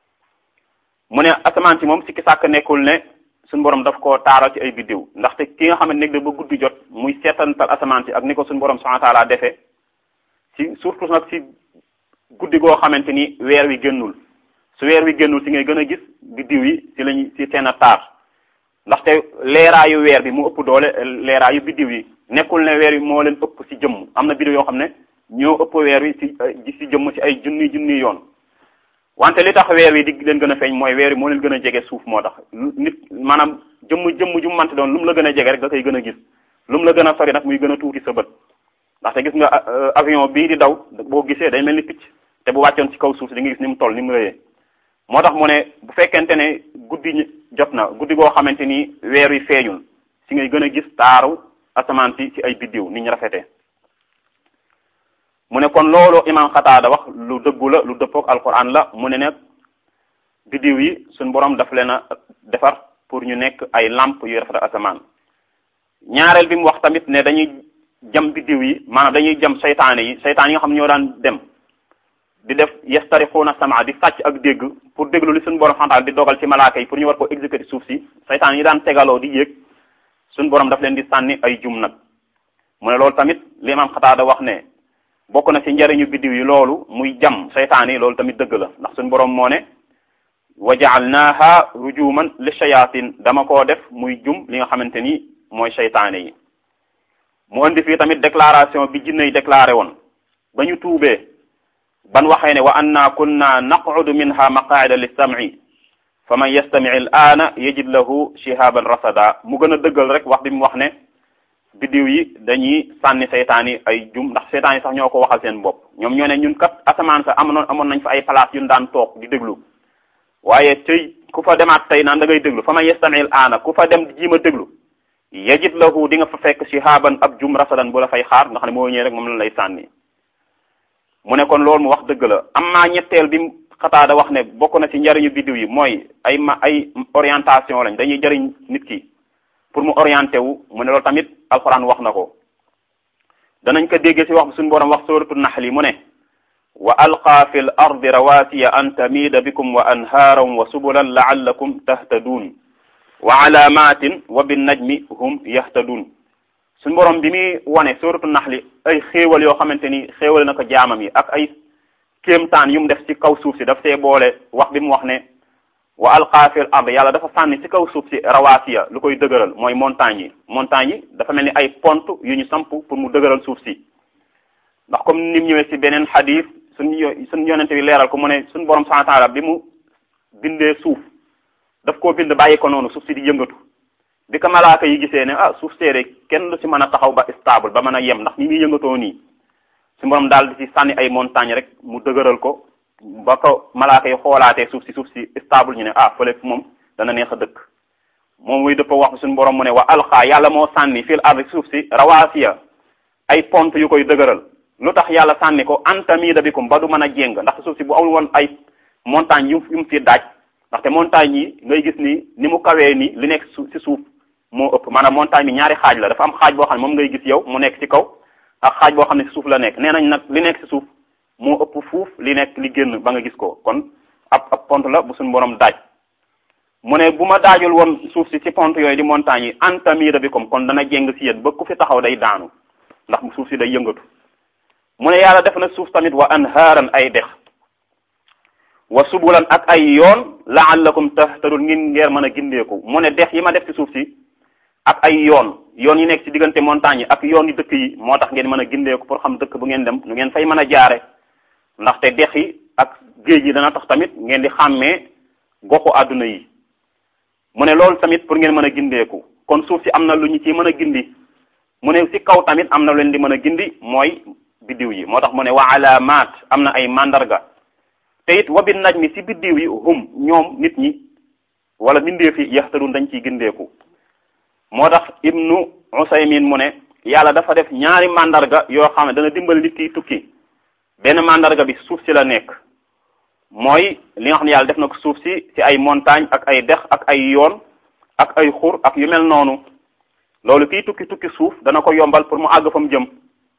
mu ne asamaan si moom sikki sàkk nekkul ne suñu borom daf koo taaral ci ay biddiw ndaxte ki nga xam ne nekk da ba guddi jot muy seetantal asamaan si ak ni ko suñu borom subhanahu wa ta'ala defee ci surtout nag ci guddi goo xamante ni weer wi génnul su weer wi génnul si ngay gën a gis biddiw yi si lañ si seen a taar ndaxte leeraayu weer bi mu ëpp doole leeraayu biddiw yi nekkul ne weer wi moo leen ëpp si jëmm am na biddiw yoo xam ne ñoo ëpp weer wi si si jëmm si ay junni junni yoon wante li tax weer wi di leen gën a feeñ mooy weer wi moo leen gën a jege suuf moo tax nit maanaam jëmm jëmm ju mante doon lu mu la gën a jege rek nga koy gën a gis lu mu la gën a sori nag muy gën a tuuti sa bët ndaxte gis nga avion bii di daw boo gisee day mel ni picc te bu wàccoon ci kaw suuf si di nga gis ni mu toll ni mu rëyee moo tax mu ne bu fekkente ne guddi jot na guddi goo xamante ni weer wi feeñul si ngay gën a gis taaru asamaan si ci ay biddiw ni ñu rafetee mu ne kon loolu imam xataada wax lu dëggu la lu dëppook alquran la mu ne nag biddiw yi suñ borom daf leen a defar pour ñu nekk ay lamp yu rafet asamaan ñaareel bi mu wax tamit ne dañuy jam biddiw yi maanaam dañuy jam saytaane yi saytaan yi nga xam ñoo daan dem di def yastarixuuna sama di sàcc ak dégg pour déglu li suñu borom xantaal di dogal ci malaaka yi pour ñu war ko exécuter suuf si saytaan yi daan tegaloo di yéeg suñu borom daf leen di sànni ay jum nag mu ne loolu tamit li imam xataada wax ne bokk na ci njariñu biddiw yi loolu muy jam saytaan yi loolu tamit dëgg la ndax suñu borom moo ne wa ja'alnaha rujuman li shayatin dama koo def muy jum li nga xamante ni mooy saytaane yi mu indi fii tamit déclaration bi jinne yi déclaré woon ba ñu tuubee ban waxee ne wa anna kunna naqudu minha maqaida lissam'i fa man yastami al aana yajid lahu shihaban rasada mu gën a dëggal rek wax bi mu wax ne biddiw yi dañuy sànni seytaan yi ay jum ndax seytaan yi sax ñoo ko waxal seen bopp ñoom ñoo ne ñun kat asamaan sa amoon amoon nañ fa ay place yu ñu daan toog di déglu waaye tey ku fa demaat tey naan da ngay déglu fa ma yestamil aana ku fa dem jiima déglu yajid lahu di nga fa fekk shihaban ab jum rasadan bu la fay xaar nga xam ne moo ñëwee rek moom la lay sànni mu ne kon loolu mu wax dëgg la am maa ñetteel bi xataada wax ne bokk na ci njariñu biddiw yi mooy ay ma ay orientation lañ dañuy jariñ nit ki pour mu orienté wu mu ne loolu tamit alxuraan wax na ko danañ ko déggee ci wax bi suñu borom wax suratul naxli mu ne wa alqa fi l ardi rawasiya an tamida bikum wa anhaaran wa subulan laallakum tahtaduun wa alaamatin wa binnajmi hum yahtaduun suñu borom bi muy wane suratul naxli ay xéewal yoo xamante ni xéewal na ko jaamam yi ak ay kéemtaan yu mu def ci kaw suuf si daf see boole wax bi mu wax ne wa alqa fil ard yàlla dafa sànni ci kaw suuf si rawaasiya lu koy dëgëral mooy montagne yi montagne yi dafa mel ni ay pont yu ñu samp pour mu dëgëral suuf si ndax comme ni mu ñëwee ci beneen xadis suñu suñu yonente bi leeral ko mu ne suñu borom subhanahu wa taala bi mu bindee suuf daf koo bind bàyyi ko noonu suuf si di yëngatu bi ko malaaka yi gisee ne ah suuf seede kenn du ci mën a taxaw ba stable ba mën a yem ndax ni muy yëngatoo nii suñu borom daal di ci sànni ay montagne rek mu dëgëral ko ba ko malaaka yi xoolaatee suuf si suuf si stable ñu ne ah fële moom dana neex a dëkk moom muy dëpp wax suñu borom mu ne wa alxaa yàlla moo sànni fil ardi suuf si rawaasiya ay pont yu koy dëgëral lu tax yàlla sànni ko antamida bikum ba du mën a jéng ndaxte suuf si bu amul woon ay montagne yu yu mu fi daaj ndaxte montagne yi ngay gis ni ni mu kawee ni li nekk su si suuf moo ëpp maanaam montagne bi ñaari xaaj la dafa am xaaj boo xam ne moom ngay gis yow mu nekk ci kaw ak xaaj boo xam ne si suuf la nekk nee nañ nag li nekk si suuf moo ëpp fuuf li nekk li génn ba nga gis ko kon ab ab pont la bu suñu borom daaj mu ne bu ma daajul woon suuf si ci pont yooyu di montagne yi antamida bikum kon dana jéng si yéen ba ku fi taxaw day daanu ndax suuf si day yëngatu mu ne yàlla def na suuf tamit wa anhaaran ay dex wa subulan ak ay yoon laallakum tahtadun ngin ngeer mën a gindeeku mu ne dex yi ma def ci suuf si ak ay yoon yoon yi nekk ci diggante montagne yi ak yoon yi dëkk yi moo tax ngeen mën a gindeeku pour xam dëkk bu ngeen dem nu ngeen fay mën a jaare ndaxte dex yi ak géej yi dana tax tamit ngeen di xàmmee goxu àdduna yi mu ne loolu tamit pour ngeen mën a gindeeku kon suuf si am na lu ñu ci mën a gindi mu ne si kaw tamit am na lu leen di mën a gindi mooy biddiw yi moo tax mu ne wa alaamaat am na ay mandarga te it wa bin najmi si biddiw yi hum ñoom nit ñi wala mbindeef yi yaxtadun dañ ciy gindeeku moo tax ibnu usaymin mu ne yàlla dafa def ñaari mandarga yoo xam ne dana dimbali nit kiy tukki benn mandarga bi suuf si la nekk mooy li nga xam ne yàlla def na ko suuf si ci ay montagne ak ay dex ak ay yoon ak ay xur ak yu mel noonu loolu kiy tukki tukki suuf dana ko yombal pour mu àgg fa mu jëm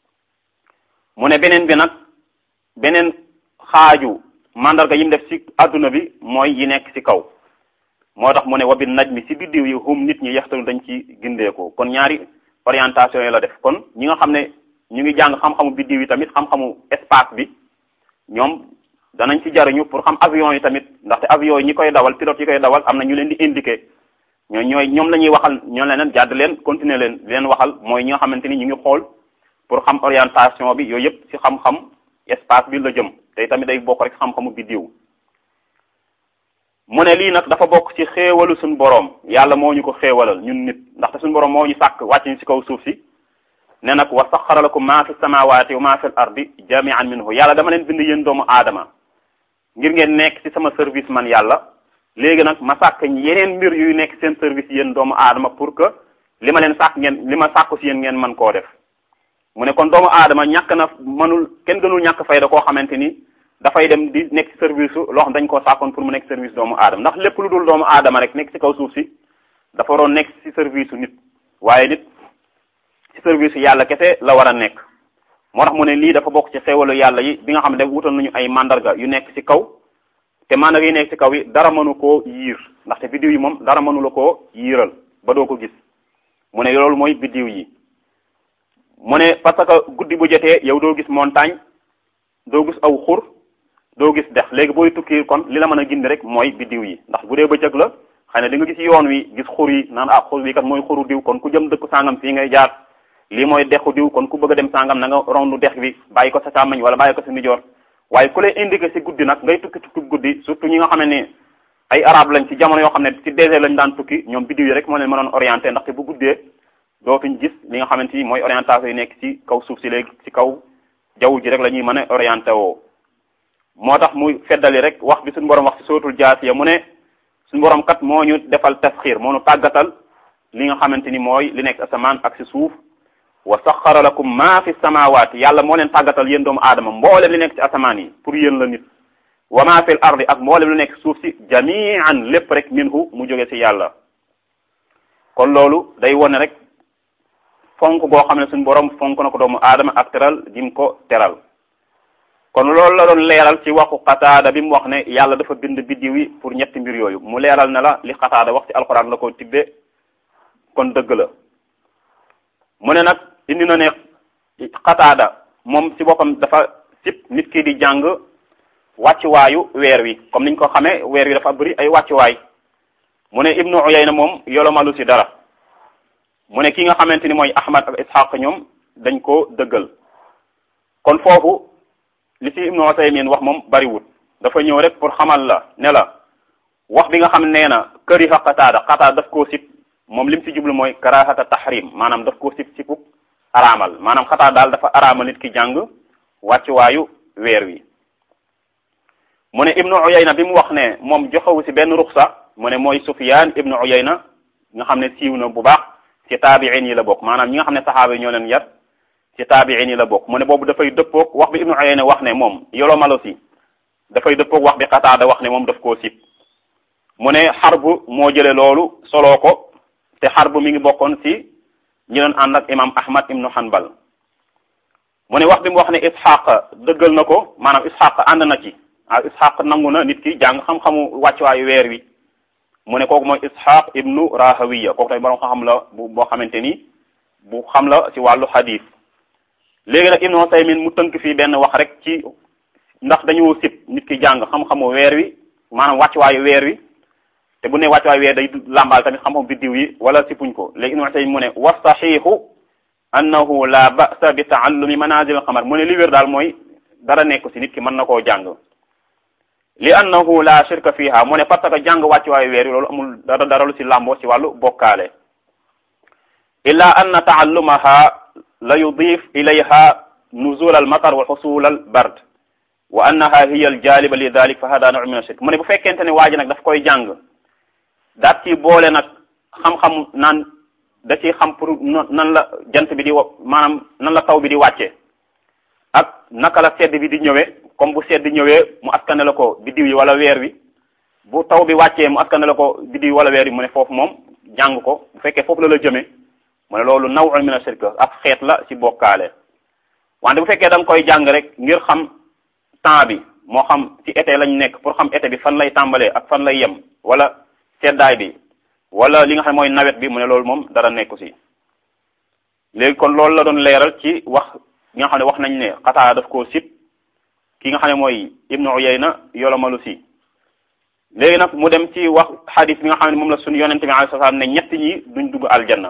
mu ne beneen bi nag beneen xaaju mandarga yi mu def ci adduna bi mooy yi nekk ci kaw moo tax mu ne wabin naj mi ci biddiw yi hum nit ñi yaxtalu dañ ci gindeekoo kon ñaari orientation yi la def kon ñi nga xam ne ñu ngi jàng xam-xamu biddiw yi tamit xam-xamu espace bi ñoom danañ ci jariñu pour xam avion yi tamit ndaxte avion yi ñi koy dawal pilote yi koy dawal am na ñu leen di indiquer ñoo ñooy ñoom la ñuy waxal ñoo leen jàdd leen continuer leen leen waxal mooy ñi nga xamante ni ñu ngi xool pour xam orientation bi yooyu yëpp ci xam-xam espace bi la jëm te tamit day bokk rek xam-xamu biddiw mu ne lii nag dafa bokk ci xéewalu suñu boroom yàlla moo ñu ko xéewalal ñun nit ndaxte suñu boroom moo ñu sàkk wàcc ñu ci kaw suuf si ne nag wa saxara lakum maa fi samawati wa maa fi l ardi jamian minhu yàlla dama leen bind yéen doomu aadama ngir ngeen nekk ci sama service man yàlla léegi nag ma sàkk yeneen mbir yuy nekk seen service yéen doomu aadama pour que li ma leen sàkk ngeen li ma sàkku ci yéen ngeen mën koo def mu ne kon doomu aadama ñàkk na mënul kenn gënul ñàkk fayda koo xamante ni dafay dem di nekk ci service loo xam dañ koo sàkkoon pour mu nekk service doomu aadama ndax lépp lu dul doomu aadama rek nekk ci kaw suuf si dafa waroon nekk ci service nit waaye nit ci service yàlla kese la war a nekk moo tax mu ne lii dafa bokk ci xéewalu yàlla yi bi nga xam ne def wutal nañu ay mandarga yu nekk ci kaw te mandarga yi nekk ci kaw yi dara mënu koo yiir ndaxte biddiw yi moom dara mënu la koo yiiral ba doo ko gis mu ne loolu mooy biddiw yi mu ne parce que guddi bu jotee yow doo gis montagne doo gis aw xur doo gis dex léegi booy tukki kon li la mën a gindi rek mooy biddiw yi ndax bu dee bëccëg la xëy na di nga gis yoon wi gis xur yi naan ah xur wi kat mooy xuru diw kon ku jëm dëkku sangam fii ngay jaar lii mooy dexu diw kon ku bëgg a dem sangam na nga rondu dex bi bàyyi ko sa càmmañ wala bàyyi ko sa ndijoor waaye ku lay indiqué si guddi nag ngay tukki tukki guddi surtout ñi nga xam ne ay arab lañ ci jamono yoo xam ne ci désert lañ daan tukki ñoom biddiw yi rek moo leen mënoon orienté ndaxte bu guddee dootuñ gis li nga xamante ni mooy orientation yi nekk ci kaw suuf si léegi ci kaw jaww ji rek la ñuy mën a orienté woo moo tax muy feddali rek wax bi suñu borom wax ci sootul jaasiya mu ne suñu borom kat moo ñu defal tasxiir moo ñu tàggatal li nga xamante ni mooy li nekk asamaan ak ci suuf wa saxara lakum ma fi samawaati yàlla moo leen tàggatal yéen doomu aadama mboolem li nekk ci asamaan yi pour yéen la nit wa ma fil ardi ak mboolem lu nekk suuf si jamian lépp rek minhu mu jóge ci yàlla kon loolu day wone rek fonk goo xam ne suñu borom fonk na ko doomu aadama ak teral dim ko teral kon loolu la doon leeral ci waxu xataada bi mu wax ne yàlla dafa bind biddiw yi pour ñetti mbir yooyu mu leeral ne la li xataada wax ci alxuraan la ko tibbe kon dëgg la mu ne nag indi na ne xataada moom ci boppam dafa sib nit ki di jàng wàccuwaayu weer wi comme niñ ko xamee weer wi dafa bëri ay wàccuwaay mu ne ibnu uyayna moom yolomalu ci dara mu ne ki nga xamante ni mooy ahmad ak ishaq ñoom dañ ko dëggal kon foofu li ci ibnu usaymin wax moom bariwut dafa ñëw rek pour xamal la ne la wax bi nga xam nee na këriha qataada qataada daf koo sib moom lim ci jublu mooy karahata tahrim maanaam daf koo sib sibuk araamal maanaam xataa daal dafa araamal nit ki jàng wàccuwaayu weer wi mu ne ibnu uyayna bi mu wax ne moom joxewu ci benn ruxsa mu ne mooy sufyaan ibnu uyayna nga xam ne siiw na bu baax ci taabiin yi la bokk maanaam ñi nga xam ne saxaaba yi ñoo leen yar ci taabiin yi la bokk mu ne boobu dafay dëppoog wax bi ibnu uyayna wax ne moom yolomalo si dafay dëppoog wax bi xataada wax ne moom daf koo sib mu ne xarbu moo jële loolu soloo ko te xarbu mi ngi bokkoon ci ñi doon ànd ak imam ahmad ibnu hanbal mu ne wax bi mu wax ne ishaq dëggal na ko maanaam ishaq ànd na ci ah ishaq nangu na nit ki jàng xam-xamu wàccuwaayu weer wi mu ne kooku mooy ishaq ibnu rahawiya kooku tamit borom xam la bu boo xamante ni bu xam la ci wàllu hadith léegi nag ibnu usaymin mu tënk fii benn wax rek ci ndax dañoo sib nit ki jàng xam-xamu weer wi maanaam wàccuwaayu weer wi te bu ne wàccuwaayu weer day làmbaal tamit xam-xamu biddiw yi wala sipuñ ko léegi ibnu usaymin mu ne wa saxiixu annahu la ba'sa bi taallumi manazil xamar mu ne li wér daal mooy dara nekku ci nit ki mën na koo jàng li annahu la shirka fiha mu ne parce que jàng wàccuwaayu weer wi loolu amul dara dara lu ci làmboo ci wàllu bokkaale illa anna taallumaha la yudif ilayha nuzul al matar wa xusul al bard wa annaha hiya al jaliba li dalik fa hada naw min ashirk mu ne bu fekkente ne waa ji nag daf koy jàng daat ci boole nag xam-xam naan da ci xam pour nan la jant bi di wa maanaam nan la taw bi di wàcce ak naka la sedd bi di ñëwee comme bu sedd ñëwee mu askane la ko biddiw yi wala weer wi bu taw bi wàccee mu askane la ko biddiw yi wala weer wi mu ne foofu moom jàng ko bu fekkee foofu la la jëmee mu ne loolu naw'un min ashirk ak xeet la ci bokkaale wante bu fekkee da nga koy jàng rek ngir xam temps bi moo xam ci été lañ nekk pour xam été bi fan lay tàmbalee ak fan lay yem wala seddaay bi wala li nga xam mooy nawet bi mu ne loolu moom dara nekku ci léegi kon loolu la doon leeral ci wax li nga xam ne wax nañ ne xataa daf koo sib ki nga xam ne mooy ibnu uyayna yolomalu si léegi nag mu dem ci wax xadis bi nga xam ne moom la suñu yonente bi alayhi salaam ne ñett ñi duñ dugg aljanna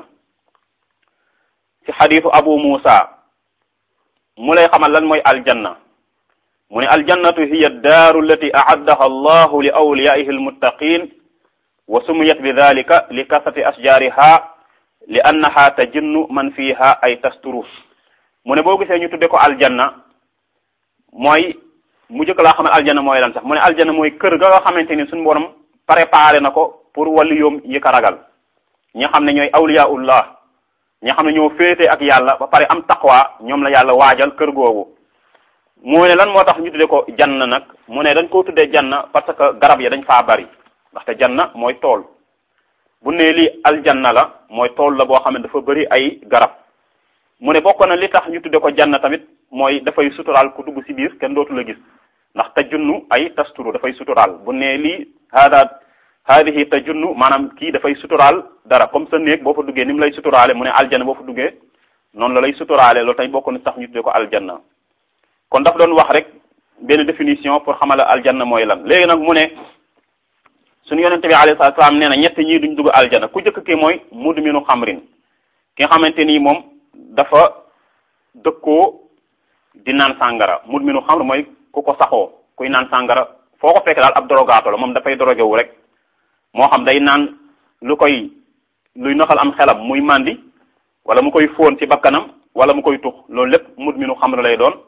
ci xadisu abu musa mu lay xamal lan mooy aljanna mu ne aljannatu hiya daaru allati aaddaha allahu li awliyaihi almuttaqin wa sumiyat bi dalika li kasrati ashjariha li annaha tajinnu man fiha ay tasturu mu ne boo gisee ñu tudde ko aljanna mooy mu jëkk laa xamal aljanna mooy lan sax mu ne aljanna mooy kër ga nga xamante ni suñu borom préparé na ko pour wàllu yoom yi ko ragal ñi xam ne ñooy awliyaullah ñi xam ne ñoo féete ak yàlla ba pare am taqwa ñoom la yàlla waajal kër googu mu ne lan moo tax ñu tudde ko janna nag mu ne dañ koo tuddee janna parce que garab ya dañ faa bari ndaxte janna mooy tool bu ne lii aljanna la mooy tool la boo xam ne dafa bëri ay garab mu ne bokk na li tax ñu tudde ko janna tamit mooy dafay suturaal ku dugg ci biir kenn dootu la gis ndax tajunnu ay tasturu dafay suturaal bu ne lii hada hadihi tajunnu maanaam kii dafay suturaal dara comme sa néeg boo fa duggee ni mu lay suturaale mu ne aljanna boo fa duggee noonu la lay suturaale loolu tamit bokk na tax ñu tudde ko aljanna kon daf doon wax rek benn définition pour xamala aljanna mooy lan léegi nag mu ne suñu yonente bi alayhi salaatu salaam nee na ñett ñii duñ dugg aljanna ku jëkk ki mooy mudminu xamrin ki nga xamante nii moom dafa dëkkoo di naan sàngara mudminu xamr mooy ku ko saxoo kuy naan sàngara foo ko fekk daal ab dorogaato la moom dafay doroge wu rek moo xam day naan lu koy luy noxal am xelam muy màndi wala mu koy fóon ci bakkanam wala mu koy tux loolu lépp mudminu xamr lay doon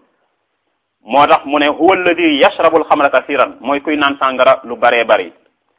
moo tax mu ne huwa alladi yashrabul xamra kasiran mooy kuy naan sàngara lu baree bari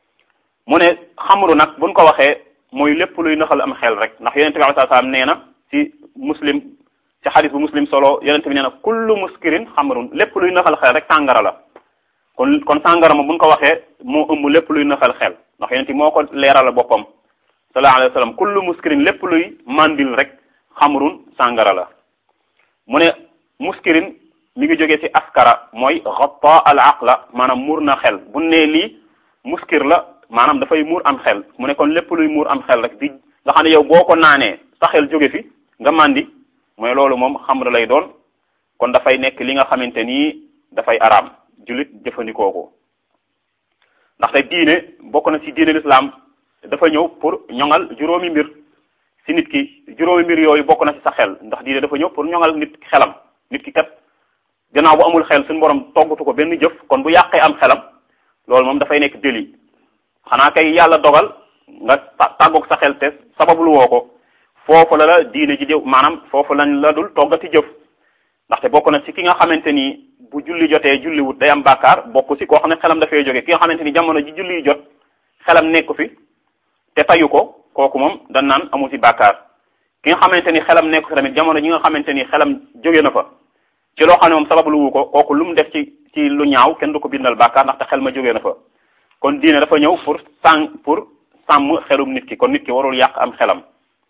mu ne xamru nag buñ ko waxee mooy lépp luy naxal am xel rek ndax yonente bi alai salaam nee na ci muslim ci xadis bu muslim solo yonente bi nee na kullu muskirin xamrun lépp luy naxal xel rek sàngara la kon kon sàngara ma buñ ko waxee moo ëmb lépp luy naxal xel ndax yonente moo ko leeral boppam sallallahu alayhi wa sallam kullu muskirin lépp luy mandil rek xamrun sàngara la mu ne muskirin mi ngi jógee ci askara mooy xatta al aqla maanaam muur na xel bu nee lii muskir la maanaam dafay muur am xel mu ne kon lépp luy muur am xel rek di nga xam ne yow boo ko naanee sa xel jóge fi nga màndi mooy loolu moom xamr lay doon kon dafay nekk li nga xamante ni dafay araam jullit jëfandikoo ko ndaxte diine bokk na ci diine l'islam dafa ñëw pour ñoŋal juróomi mbir ci nit ki juróomi mbir yooyu bokk na ci sa xel ndax diine dafa ñëw pour ñoŋal nit xelam nit ki kat gannaaw bu amul xel suñu borom toggatu ko benn jëf kon bu yàqee am xelam loolu moom dafay nekk délit xanaa kay yàlla dogal nga tàggoog sa xel te sabablu woo ko foofu la la diine ji jëf maanaam foofu lañ la dul toggati jëf ndaxte bokk na ci ki nga xamante ni bu julli jotee julli wut day am bàkkaar bokk ci koo xam ne xelam dafay jóge ki nga xamante ni jamono ji julli jot xelam nekku fi te tayu ko kooku moom dañ naan amu ci bàkkaar ki nga xamante ni xelam nekku fi tamit jamono ji nga xamante ni xelam jóge na fa ci loo xam ne moom sabablu wu ko kooku lu mu def ci ci lu ñaaw kenn du ko bindal bàkkaar ndaxte xel ma jóge na fa kon diine dafa ñëw pour sàng pour sàmm xelum nit ki kon nit ki warul yàq am xelam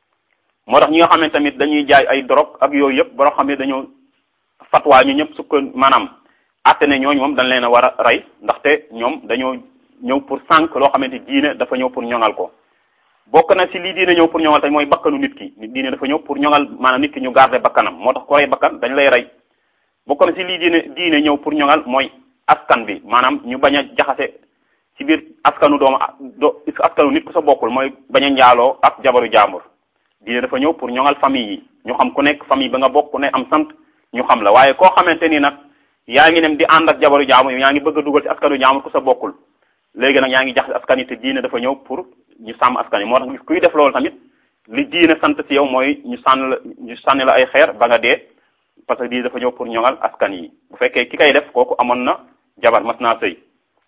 moo tax ñi nga xam ne tamit dañuy jaay ay drogue ak yooyu yëpp boo xam ne dañoo fatwaa ñu ñëpp sukk maanaam àtte ne ñooñu moom dañ leen a war a rey ndaxte ñoom dañoo ñëw pour sànq loo xamante diine dafa ñëw pour ñoŋal ko bokk na ci lii diine ñëw pour ñoŋal tamit mooy bakkanu nit ki diine dafa ñëw pour ñoŋal maanaam nit ki ñu garder bakkanam moo tax ko rey bakkan dañ lay rey bokk na ci lii diine diine ñëw pour ñoŋal mooy askan bi maanaam ñu bañ a jaxase ci biir askanu doomu do askanu nit ku sa bokkul mooy bañ a njaaloo ak jabaru jaambur diine dafa ñëw pour ñoŋal famille yi ñu xam ku nekk famille ba nga bokk ku ne am sant ñu xam la waaye koo xamante ni nag yaa ngi dem di ànd ak jabaru jaambur yaa ngi bëgg a dugal ci askanu jaambur ku sa bokkul léegi nag yaa ngi jaxase askan yi te diine dafa ñëw pour ñu sàmm askan yi moo tax kuy def loolu tamit li diine sant ci yow mooy ñu sànn la ñu sànni la ay xeer ba nga dee parce que diine dafa ñëw pour ñoŋal askan yi bu fekkee ki kay def kooku amoon na jabar mas naa sëy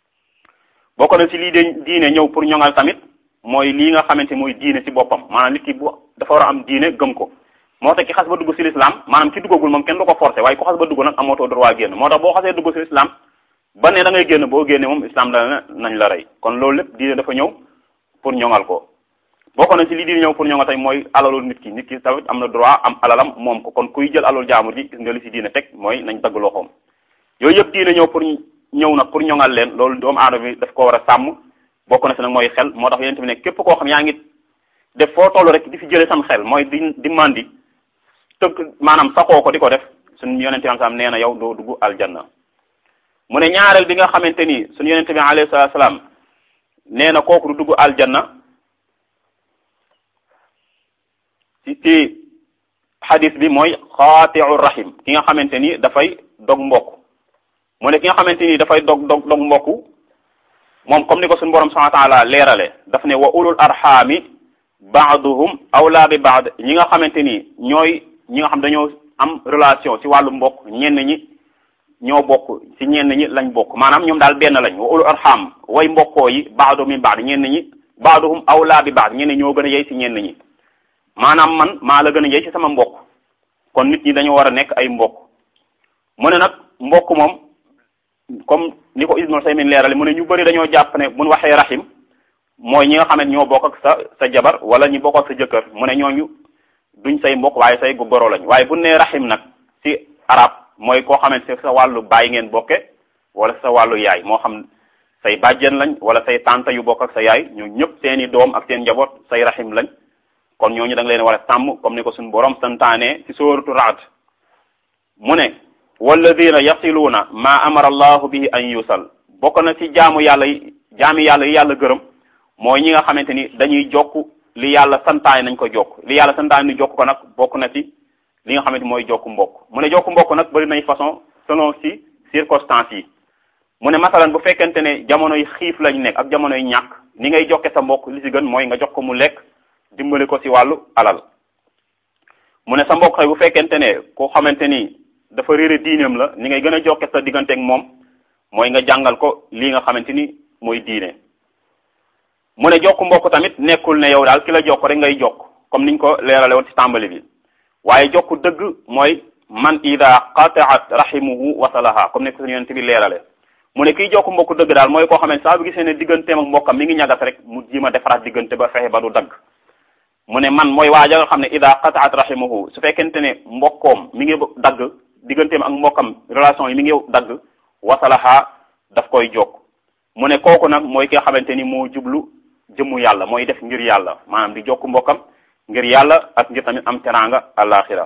bokk na ci lii de diine ñëw pour ñoŋal tamit mooy lii nga xamante mooy diine ci boppam maanaam nit ki bu dafa war a am diine gëm ko moo tax ki xas ba dugg ci l'islam maanaam ki duggagul moom kenn du ko forcer waaye ku xas ba dugg nag amootoo droit génn moo tax boo xasee dugg ci l'islam ba ne da ngay génn boo génne moom islam dana nañ la rey kon loolu lépp diine dafa ñëw pour ñoŋal ko bokk na ci lii diine ñëw pour ñoŋal tamit mooy alalu nit ki nit ki tamit am na droit am alalam moom ko kon kuy jël alal jaamur ji gis nga li ci diine teg mooy nañ dagg loxoom yooyu yëpp diine ñëw pour ñëw nag pour ñoŋal leen loolu doomu aadama bi daf ko war a sàmm bokk na si nag mooy xel moo tax yonent bi ne képp koo xam yaa ngi def foo toll rek di fi jëlee sam xel mooy di di mandi tëgg maanaam saxoo ko di ko def suñu yonent bi am nee na yow doo dugg aljanna mu ne ñaareel bi nga xamante ni suñu yonent bi alayhi salaatu salaam nee na kooku du dugg aljanna ci ci xadis bi mooy xaatiu rahim ki nga xamante ni dafay dog mbokk mu ne ki nga xamante ni dafay dog dog dog mbokku moom comme ni ko suñu borom subhanahu wa taala leerale daf ne wa ulul arxaami baaduhum awlaa bi baad ñi nga xamante ni ñooy ñi nga xam dañoo am relation ci wàllu mbokk ñenn ñi ñoo bokk ci ñenn ñi lañ bokk maanaam ñoom daal benn lañ wa ulul arxaam way mbokkoo yi baaduhum min baad ñenn ñi baaduhum awlaa bi baad ñenn ñoo gën a yey ci ñenn ñi maanaam man maa la gën a yey ci sama mbokk kon nit ñi dañoo war a nekk ay mbokk mu ne nag mbokk moom comme ni ko Ibnu Usaymin leerale mu ne ñu bëri dañoo jàpp ne buñ waxee rahim mooy ñi nga xam ne ñoo bokk ak sa sa jabar wala ñi bokk ak sa jëkkër mu ne ñooñu duñ say mbokk waaye say goro lañ waaye bu nee rahim nag ci arab mooy koo xamante ne sa wàllu baay ngeen bokke wala sa wàllu yaay moo xam say bàjjen lañ wala say tante yu bokk ak sa yaay ñoo ñëpp seeni doom ak seen njaboot say rahim lañ kon ñooñu da nga leen war a sàmm comme ni ko suñu borom santaane ci sóoratu Ra'd mu ne walladina yasiluuna ma amara allahu bihi an yusal bokk na ci jaamu yàlla yi jaami yàlla yi yàlla gërëm mooy ñi nga xamante ni dañuy jokk li yàlla santaane nañ ko jokk li yàlla santaane ni jokk ko nag bokk na ci li nga xamante mooy jokk mbokk mu ne jokk mbokk nag bari nañ façon selon ci circonstances yi mu ne masalan bu fekkente ne jamono yi xiif lañ nekk ak jamono yi ñàkk ni ngay jokke sa mbokk li ci gën mooy nga jox ko mu lekk dimbali ko ci wàllu alal mu ne sa mbokk xëy bu fekkente ne koo xamante ni dafa réere diineem la ni ngay gën a jokke sa digganteeg moom mooy nga jàngal ko lii nga xamante ni mooy diine mu ne jokk mbokk tamit nekkul ne yow daal ki la jokk rek ngay jokk comme niñ ko leerale woon ci tàmbali bi waaye jokk dëgg mooy man ida qataat rahimuhu wasalaha comme ne ko suñu yonent bi leerale mu ne kiy jokk mbokk dëgg daal mooy koo xam ne saa bu gisee ne digganteem ak mbokkam mi ngi ñagas rek mu jima defaraat diggante ba fexe ba du dagg mu ne man mooy waaja nga xam ne ida qataat rahimuhu su fekkente ne mbokkoom mi ngi dagg digganteem ak mbokkam relation yi mi ngi dagg wasalaha daf koy jokk mu ne kooku nag mooy ki nga xamante ni moo jublu jëmmu yàlla mooy def ngir yàlla maanaam di jokk mbokkam ngir yàlla ak ngir tamit am teraanga alaxira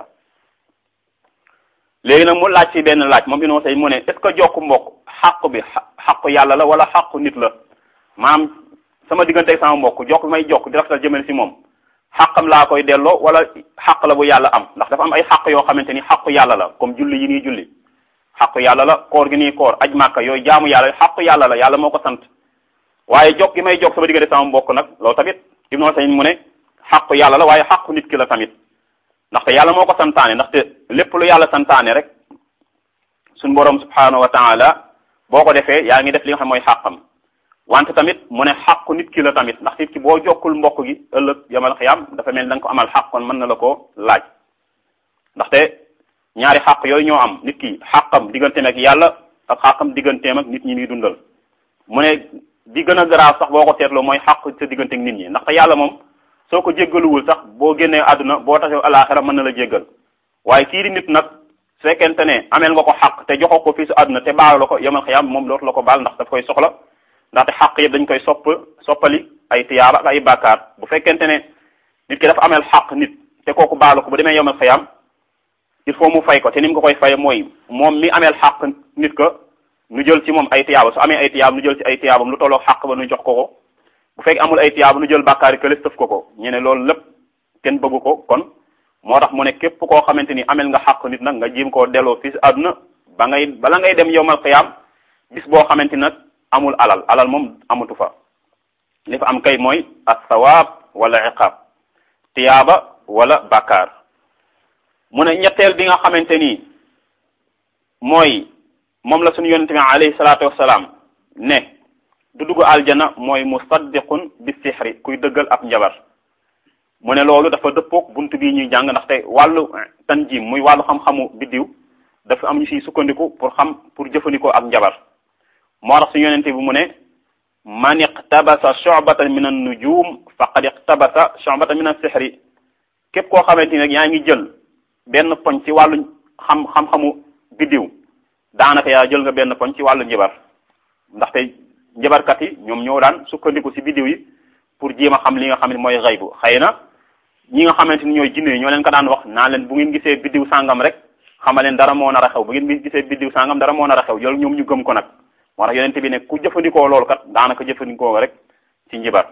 léegi nag mu laaj ci benn laaj moom inoo say mu ne est ce que jokk mbokk xàqu bi xàqu yàlla la wala xàqu nit la maanaam sama diggante ak sama mbokk jokk bi may jokk di rafetal jëmale si moom xàqam laa koy delloo wala xàq la bu yàlla am ndax dafa am ay xàq yoo xamante ni xàqu yàlla la comme julli yi nii julli xàqu yàlla la koor gi nii koor aj màkka yooyu jaamu yàlla xàqu yàlla la yàlla moo ko sant waaye jokk gi may jokk sama diggante sama mbokk nag loolu tamit ibnu sayn mu ne xàqu yàlla la waaye xàqu nit ki la tamit ndaxte yàlla moo ko santaane ndaxte lépp lu yàlla santaane rek suñ boroom subhanahu wa taala boo ko defee yaa ngi def li nga xam mooy xàqam wante tamit mu ne xàqu nit ki la tamit ndax nit ki boo jokkul mbokk gi ëllëg yamal xiyam dafa mel da nga ko amal xàq kon mën na la ko laaj ndaxte ñaari xàq yooyu ñoo am nit ki xàqam digganteem ak yàlla ak xàqam digganteem ak nit ñi muy dundal mu ne di gën a garaaw sax boo ko seetloo mooy xàq sa diggante ak nit ñi ndaxte yàlla moom soo ko jéggaluwul sax boo génnee àdduna boo taxee alaxira mën na la jéggal waaye kii di nit nag su fekkente ne ameel nga ko xaq te joxoo ko fii su àdduna te baalu la ko yamal xiyam moom dootu la ko baal ndax daf koy soxla ndaxte xaq yëpp dañ koy sopp soppali ay tiyaaba ak ay bàkkaar bu fekkente ne nit ki dafa ameel xaq nit te kooku baalu ko bu demee yamal xiyam il faut mu fay ko te ni mu ko koy fay mooy moom mi ameel xaq nit ko nu jël ci moom ay tiyaaba su amee ay tiyaaba nu jël ci ay tiyaabam lu tolloog xaq ba nu jox ko ko bu fekk amul ay tiyaaba nu jël bàkkaari kële sëf ko ko ñu ne loolu lépp kenn bëggu ko kon moo tax mu ne képp koo xamante ni amel nga xàq nit nag nga jéem koo delloo fii si àdduna ba ngay bala ngay dem yowmal xiyaam bis boo xamante nag amul alal alal moom amatu fa li fa am kay mooy as-sawaab wala iqaab tiyaaba wala bàkkaar mu ne ñetteel bi nga xamante ni mooy moom la suñu yonente bi alayhi salaatu wassalaam ne du dugg aljana mooy musaddiqun bi sixri kuy dëggal ab njabar mu ne loolu dafa dëppook buntu bii ñuy jàng ndaxte wàllu tanjim muy wàllu xam-xamu biddiw dafa am ñu siy sukkandiku pour xam pour jëfandikoo ak njabar moo tax suñu yonente bi mu ne man iqtabasa shu'batan min an-nujum faqad iqtabasa shu'batan min as-sihri képp koo xamante ni nag yaa ngi jël benn poñ ci wàllu xam xam-xamu biddiw daanaka yaa jël nga benn poñ ci wàllu njabar ndaxte njabarkat yi ñoom ñoo daan sukkandiku ci biddiw yi pour jéem a xam li nga xam ne mooy xaybu xëy na ñi nga xamante ni ñooy jinne yi ñoo leen ko daan wax naa leen bu ngeen gisee biddiw sàngam rek xama leen dara moo nar a xew bu ngeen gisee biddiw sàngam dara moo nar a xew yoolu ñoom ñu gëm ko nag moo tax yonente bi ne ku jëfandikoo loolu kat daanaka jëfandikoo rek ci njibar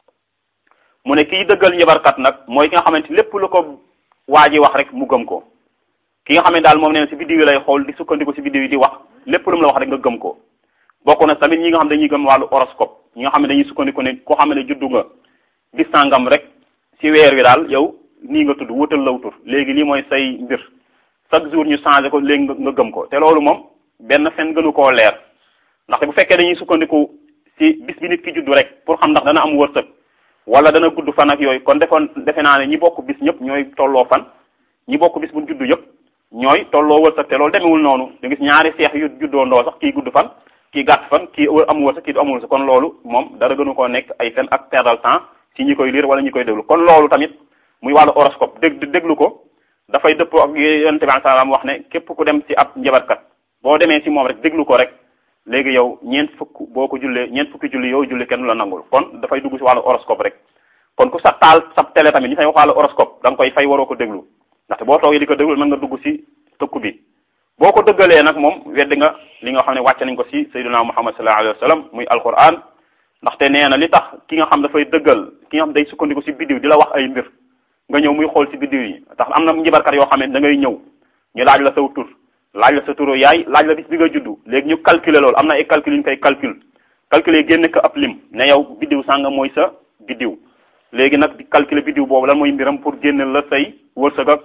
mu ne kiy dëggal njibarkat nag mooy ki nga xamante lépp lu ko waa ji wax rek mu gëm ko ki nga xam ne daal moom nee na ci biddiw yi lay xool di sukkandiku ci biddiw yi di wax lépp lu mu la wax rek nga gëm ko bokk na tamit ñi nga xam dañuy gëm wàllu horoscope ñi nga xam ne dañuy sukkandiku ne koo xam ne juddu nga bis sàngam rek ci weer wi daal yow nii nga tudd wutal law tur léegi lii mooy say mbir chaque jour ñu changé ko léegi nga gëm ko te loolu moom benn fen gënu koo leer ndaxte bu fekkee dañuy sukkandiku ci bis bi nit ki juddu rek pour xam ndax dana am wërsëg wala dana gudd fan ak yooyu kon defoon defe naa ne ñi bokk bis ñëpp ñooy tolloo fan ñi bokk bis bu juddu yëpp ñooy tolloo wërsëg te loolu demewul noonu da gis ñaari seex yu juddoo ndoo sax kii gudd fan kii gàtt fan kii am wërsëg kii du amul wërsëg kon loolu moom dara gënu koo nekk ay fen ak perdal temps ci ñi koy lire wala ñi koy déglu kon loolu tamit muy wàllu horoscope dég déglu ko dafay dëppoo ak yonente bi salaam wax ne képp ku dem ci ab njabarkat boo demee ci moom rek déglu ko rek léegi yow ñeent fukk boo ko jullee ñeent fukki julli yow julli kenn la nangul kon dafay dugg ci wàllu horoscope rek kon ku sa taal sa télé tamit ñu fay wax wàllu horoscope da nga koy fay waroo ko déglu ndaxte boo toogee di ko déglu mën nga dugg ci tëkku bi boo ko dëggalee nag moom weddi nga li nga xam ne wàcce nañ ko ci sayyiduna muhammad sallallahu alayhi wa sallam muy alquran ndaxte nee na li tax ki nga xam dafay dëggal ki nga xam day sukkandiku ci biddiw di la wax ay mbir nga ñëw muy xool ci biddiw yi tax am na njibarkat yoo xam ne da ngay ñëw ñu laaj la saw tur laaj la sa turu yaay laaj la bis bi nga juddu léegi ñu calculer loolu am na ay calcul yu ñu koy calcul calculer génne ko ab lim ne yow biddiw sànga mooy sa biddiw léegi nag di calculer biddiw boobu lan mooy mbiram pour génne la say wërsëg ak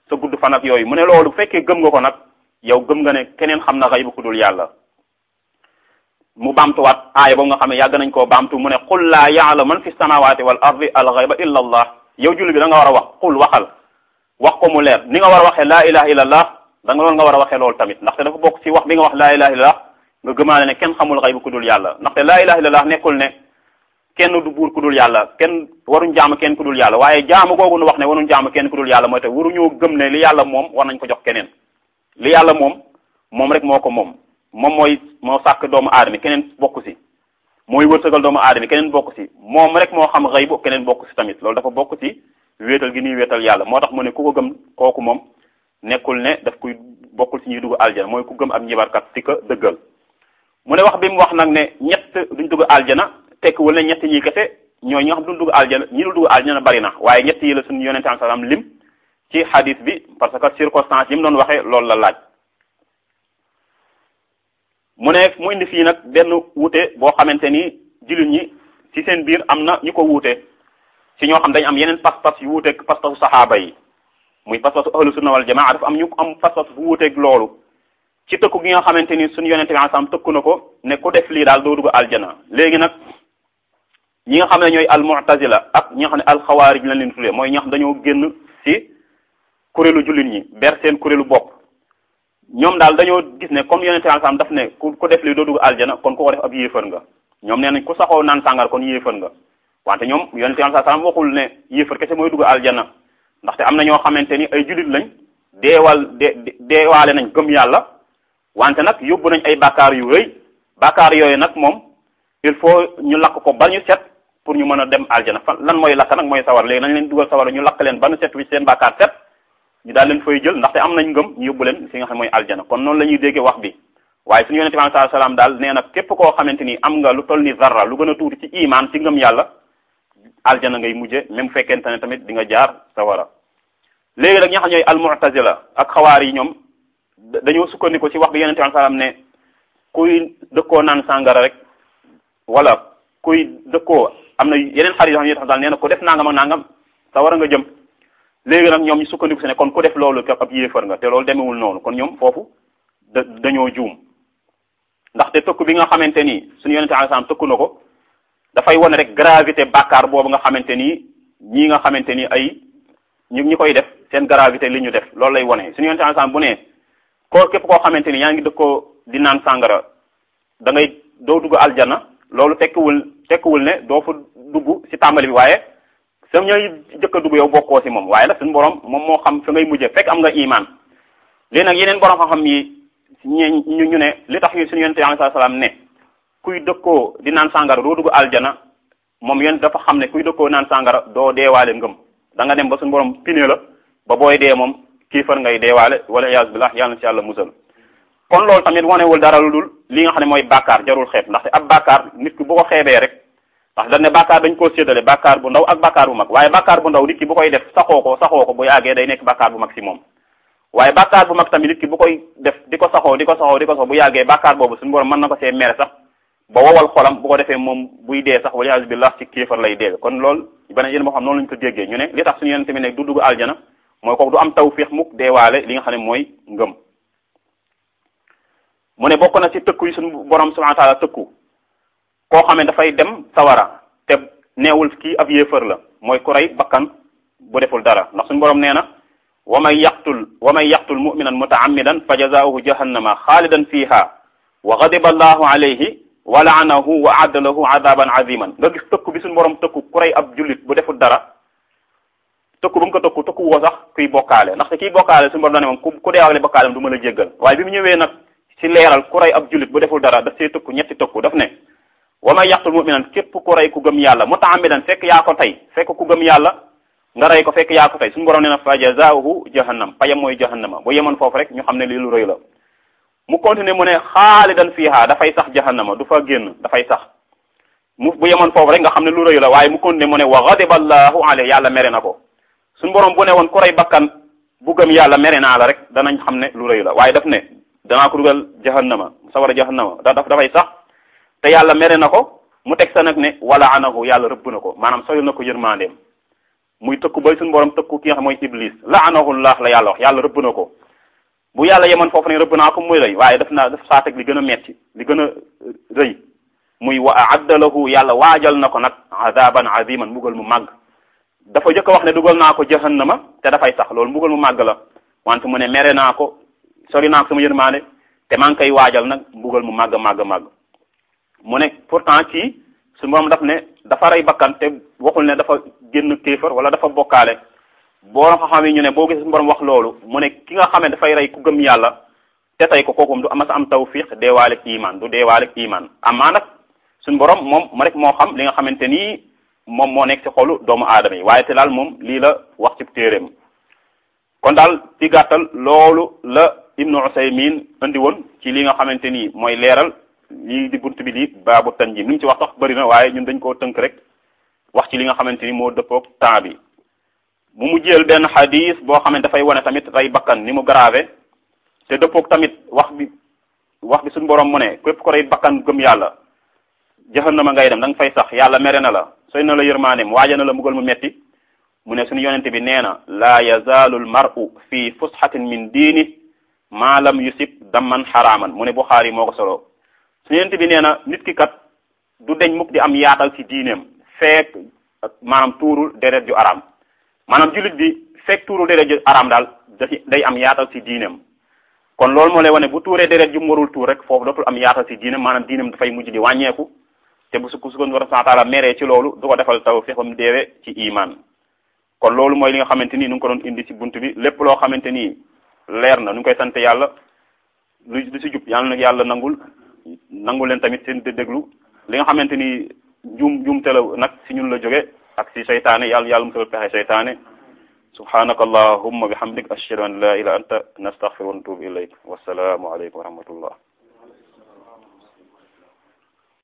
sa gudd fan ak yooyu mu ne loolu bu fekkee gëm nga ko nag yow gëm nga ne keneen xam na xaybu ku dul yàlla mu baamtuwaat aaya boobu nga xam ne yàgg nañ koo baamtu mu ne qul laa ya'lamu man fi samawati wal ardi al ghayba illa allah yow julli bi da nga war a wax qul waxal wax ko mu leer ni nga war a waxee laa ilaha illa allah da nga loolu nga war a waxee loolu tamit ndaxte dafa bokk ci wax bi nga wax laa ilaha illa allah nga gëmaale ne kenn xamul xaybu ku dul yàlla ndaxte laa ilaha illa allah nekkul ne kenn du buur ku dul yàlla kenn waruñ jaamu kenn ku dul yàlla waaye jaamu googu nu wax ne waruñ jaamu kenn ku dul yàlla mooy te waruñoo gëm ne li yàlla moom war nañ ko jox keneen li yàlla moom moom rek moo ko moom moom mooy moo sàkk doomu aadama keneen bokk si mooy wërsëgal doomu aadama keneen bokk si moom rek moo xam xëy bu keneen bokk si tamit loolu dafa bokk si wéetal gi ñuy wéetal yàlla moo tax mu ne ku ko gëm kooku moom nekkul ne daf koy bokkul si ñuy dugg aljana mooy ku gëm ab njibarkat si ko dëggal mu ne wax bi mu wax nag ne ñett duñ dugg aljana tekkiwul ne ñett ñi kese ñooy ñi nga xam duñ dugg aljana ñi dul dugg aljana bari na waaye ñett yi la suñu yonente am salaam lim ci hadis bi parce que circonstance yi mu doon waxee loolu la laaj mu ne mu indi fii nag benn wuute boo xamante ni jullit ñi ci seen biir am na ñu ko wuute ci ñoo xam dañ am yeneen pas-pas yu wuuteeg pas-pasu saxaaba yi muy pas-pasu ahlu sunna wal jamaa dafa am ñu am pas-pas bu wuuteeg loolu ci tëkku gi nga xamante ni suñu yonente bi ansam tëkku na ko ne ku def lii daal doo dugg aljana léegi nag ñi nga xam ne ñooy al mu'tazila ak ñi nga xam ne al xawaarij lañ leen tuddee mooy ñi nga xam dañoo génn ci kuréelu jullit ñi ber seen kuréelu bopp ñoom daal dañoo gis ne comme yonente ansam daf ne ku ku def lii doo dugg aljana kon ku ko def ab yéefar nga ñoom nee nañ ku saxoo naan sàngar kon yéefar nga wante ñoom yonente ansam waxul ne yéefar kese mooy dugg aljana ndaxte am na ñoo xamante ni ay jullit lañ deewal de deewaale nañ gëm yàlla wante nag yóbbu nañ ay bàkkaar yu rëy bàkkaar yooyu nag moom il faut ñu lakk ko ba ñu set pour ñu mën a dem aljana fan lan mooy lakk nag mooy sawar léegi nañ leen dugal sawar ñu lakk leen ba ñu set wi seen bàkkaar set ñu daal leen fay jël ndaxte am nañ ngëm ñu yóbbu leen fi nga xam mooy aljana kon noonu la ñuy déggee wax bi waaye suñu yonente bi sallallahu alayhi wasallam daal nee na képp koo xamante ni am nga lu toll ni zarra lu gën a tuuti ci iman ci ngëm yàlla aljana ngay mujje même fekkente ne tamit di nga jaar sawara léegi nag ñi nga xam ñooy almu'tazila ak xawaar yi ñoom dañoo sukkandiku ci wax bi yonente bi sallam ne kuy dëkkoo naan sàngara rek wala kuy dëkkoo am na yeneen xarit yoo xam ne daal nee na ko def nangam ak nangam sawara nga jëm léegi nag ñoom ñu sukkandiku si ne kon ku def loolu ab yéefar nga te loolu demewul noonu kon ñoom foofu da dañoo juum ndaxte tëkku bi nga xamante ni suñu yonente alayhi salaam tëkku na ko dafay wane rek gravité bàkkaar boobu nga xamante ni ñii nga xamante ni ay ñu ñi koy def seen gravité li ñu def loolu lay wane suñu yonente alayhi salaam bu ne koo képp koo xamante ni yaa ngi dëkkoo di naan sàngara da ngay doo dugg aljana loolu tekkiwul tekkiwul ne doo fa dugg ci tàmbali bi waaye sam ñooy jëkk a dugg yow bokkoo ci moom waaye nag suñu borom moom moo xam fa ngay mujjee fekk am nga iman léegi nag yeneen borom xam-xam yi ñu ñu ne li tax suñu yonente alayhi salaam ne kuy dëkkoo di naan sàngara doo dugg aljana moom yéen dafa xam ne kuy dëkkoo naan sàngara doo deewaale ngëm da nga dem ba suñu borom pine la ba booy dee moom kiifar ngay deewaale wala yaas billah yàlla na ci yàlla musal kon loolu tamit wanewul dara lu dul li nga xam ne mooy bàkkaar jarul xeeb ndaxte ab bàkkaar nit ki bu ko xeebee rek ndax dañ ne bàkkaar dañ koo séddale bàkkaar bu ndaw ak bàkkaar bu mag waaye bàkkaar bu ndaw nit ki bu koy def saxoo ko saxoo ko bu yàggee day nekk bàkkaar bu mag si moom waaye bàkkaar bu mag tamit nit ki bu koy def di ko saxoo di ko saxoo di ko saxoo bu yàggee bàkkaar boobu suñu borom mën na ko see mere sax ba wowal xolam bu ko defee moom buy dee sax wala billah ci kéefar lay dee kon loolu beneen yéen moo xam noonu lañu ko déggee ñu ne li tax suñu yonent tamit ne du dugg aljana mooy kooku du am tawfiix mukk deewaale li nga xam ne mooy ngëm mu ne bokk na ci tëkku yi suñu borom subhanahu wa ta'ala tëkku koo xam ne dafay dem sawara te neewul kii ab yéefar la mooy ku rey bakkan bu deful dara ndax suñu borom nee na wa man yaqtul wa man yaqtul mu'minan mutaammidan fa jazaohu jahannama xaalidan fiha wa ghadiba allahu alayhi wa la'anahu wa adda lahu adaban aziman nga gis tëkku bi suñu borom tëkku ku rey ab jullit bu deful dara tëkku ba mu ko tëkku tëkku woo sax kuy bokkaale ndaxte kiy bokkaale suñu borom dane moom ku ku deewaale bokkaalem du mën a jéggal waaye bi mu ñëwee nag ci leeral ku rey ab jullit bu deful dara daf see tëkku ñetti tëkku daf ne wa may yaqtul mu'minan képp ku rey ku gëm yàlla mutaamidan fekk yaa ko tey fekk ku gëm yàlla nga rey ko fekk yaa ko tey suñu borom nee na fa jazaohu jahannam payam mooy jahannama bu yemoon foofu rek ñu xam ne lii lu rëy la mu continuer mu ne xaalidan fiha dafay sax jahannama du fa génn dafay sax mu bu yemoon foofu rek nga xam ne lu rëy la waaye mu continuer mu ne wa ghadiba allahu alayhi yàlla mere na ko suñu borom bu ne woon ku rey bakkan bu gëm yàlla mere naa la rek danañ xam ne lu rëy la waaye daf ne danaa ko dugal jahannama sawara jahannama da daf dafay sax te yàlla mere na ko mu teg sa nag ne wala anahu yàlla rëbb na ko maanaam soyul na ko yërmandeem muy tëkku bay suñu borom tëkku ki nga xam mooy iblis laanahullah la yàlla wax yàlla rëbb na ko bu yàlla yemoon foofu ne rëbb naa ko muy lay waaye daf naa daf saa teg li gën a metti li gën a rëy muy wa aadda lahu yàlla waajal na ko nag adaban aziman mbugal mu màgg dafa jëkk a wax ne dugal naa ko jahannama te dafay sax loolu mbugal mu màgg la wante mu ne mere naa ko sori naa ko sama yërmaande te maa ngi koy waajal nag mbugal mu màgg màgg màgg mu ne pourtant kii su moom daf ne dafa rey bakkan te waxul ne dafa génn kéefar wala dafa bokkaale boo xam yi ñu ne boo gisee su borom wax loolu mu ne ki nga xam ne dafay rey ku gëm yàlla te tey ko kooku du ama sa am tawfiq deewaale ak iman du deewaale ak iman amaa nag suñu borom moom ma rek moo xam li nga xamante ni moom moo nekk ci xolu doomu aadama yi waaye te daal moom lii la wax ci téeréem kon daal ci gàttal loolu la ibnu usaymin andi woon ci li nga xamante ni mooy leeral lii di bunt bi di baabu tanjim li mu ci wax sax bëri na waaye ñun dañ koo tënk rek wax ci li nga xamante ni moo dëppoog temps bi bu mu jël benn xadis boo xam ne dafay wane tamit rey bakkan ni mu grave te dëppoog tamit wax bi wax bi suñu borom mu ne képp ko rey bakkan gëm yàlla jahannama ngay dem da nga fay sax yàlla mere na la soy na la yërmaaneem waaja na la mbugal mu metti mu ne suñu yonente bi nee na laa yazaalu l mar'u fi fusxatin min diini maa lam yusib damman xaraaman mu ne Buxaari moo ko solo suñu yonente bi nee na nit ki kat du deñ mukk di am yaatal ci diineem fekk maanaam tuurul deret ju araam maanaam jullit bi fekk tuurul deret ju araam daal day am yaatal ci diineem kon loolu moo lay wane bu tuuree deret ju mu warul tuur rek foofu dootul am yaatal ci diineem maanaam diineem dafay mujj di wàññeeku te bu sukk sukkoon war a taala meree ci loolu du ko defal taw fi xam deewee ci iman kon loolu mooy li nga xamante ni nu ngi ko doon indi ci bunt bi lépp loo xamante ni leer na nu ngi koy sant yàlla lu lu ci jub yàlla nag yàlla nangul nangul leen tamit seen déglu li nga xamante ni njuum njuumte la nag ci ñun la jóge ak ci seytaane yàlla yàlla mu pexe seytaane subhanaka allahumma bihamdik ashhadu an la ilaha anta nastaghfiruka wa natubu ilayk wassalaamu aleykum wa rahmatullah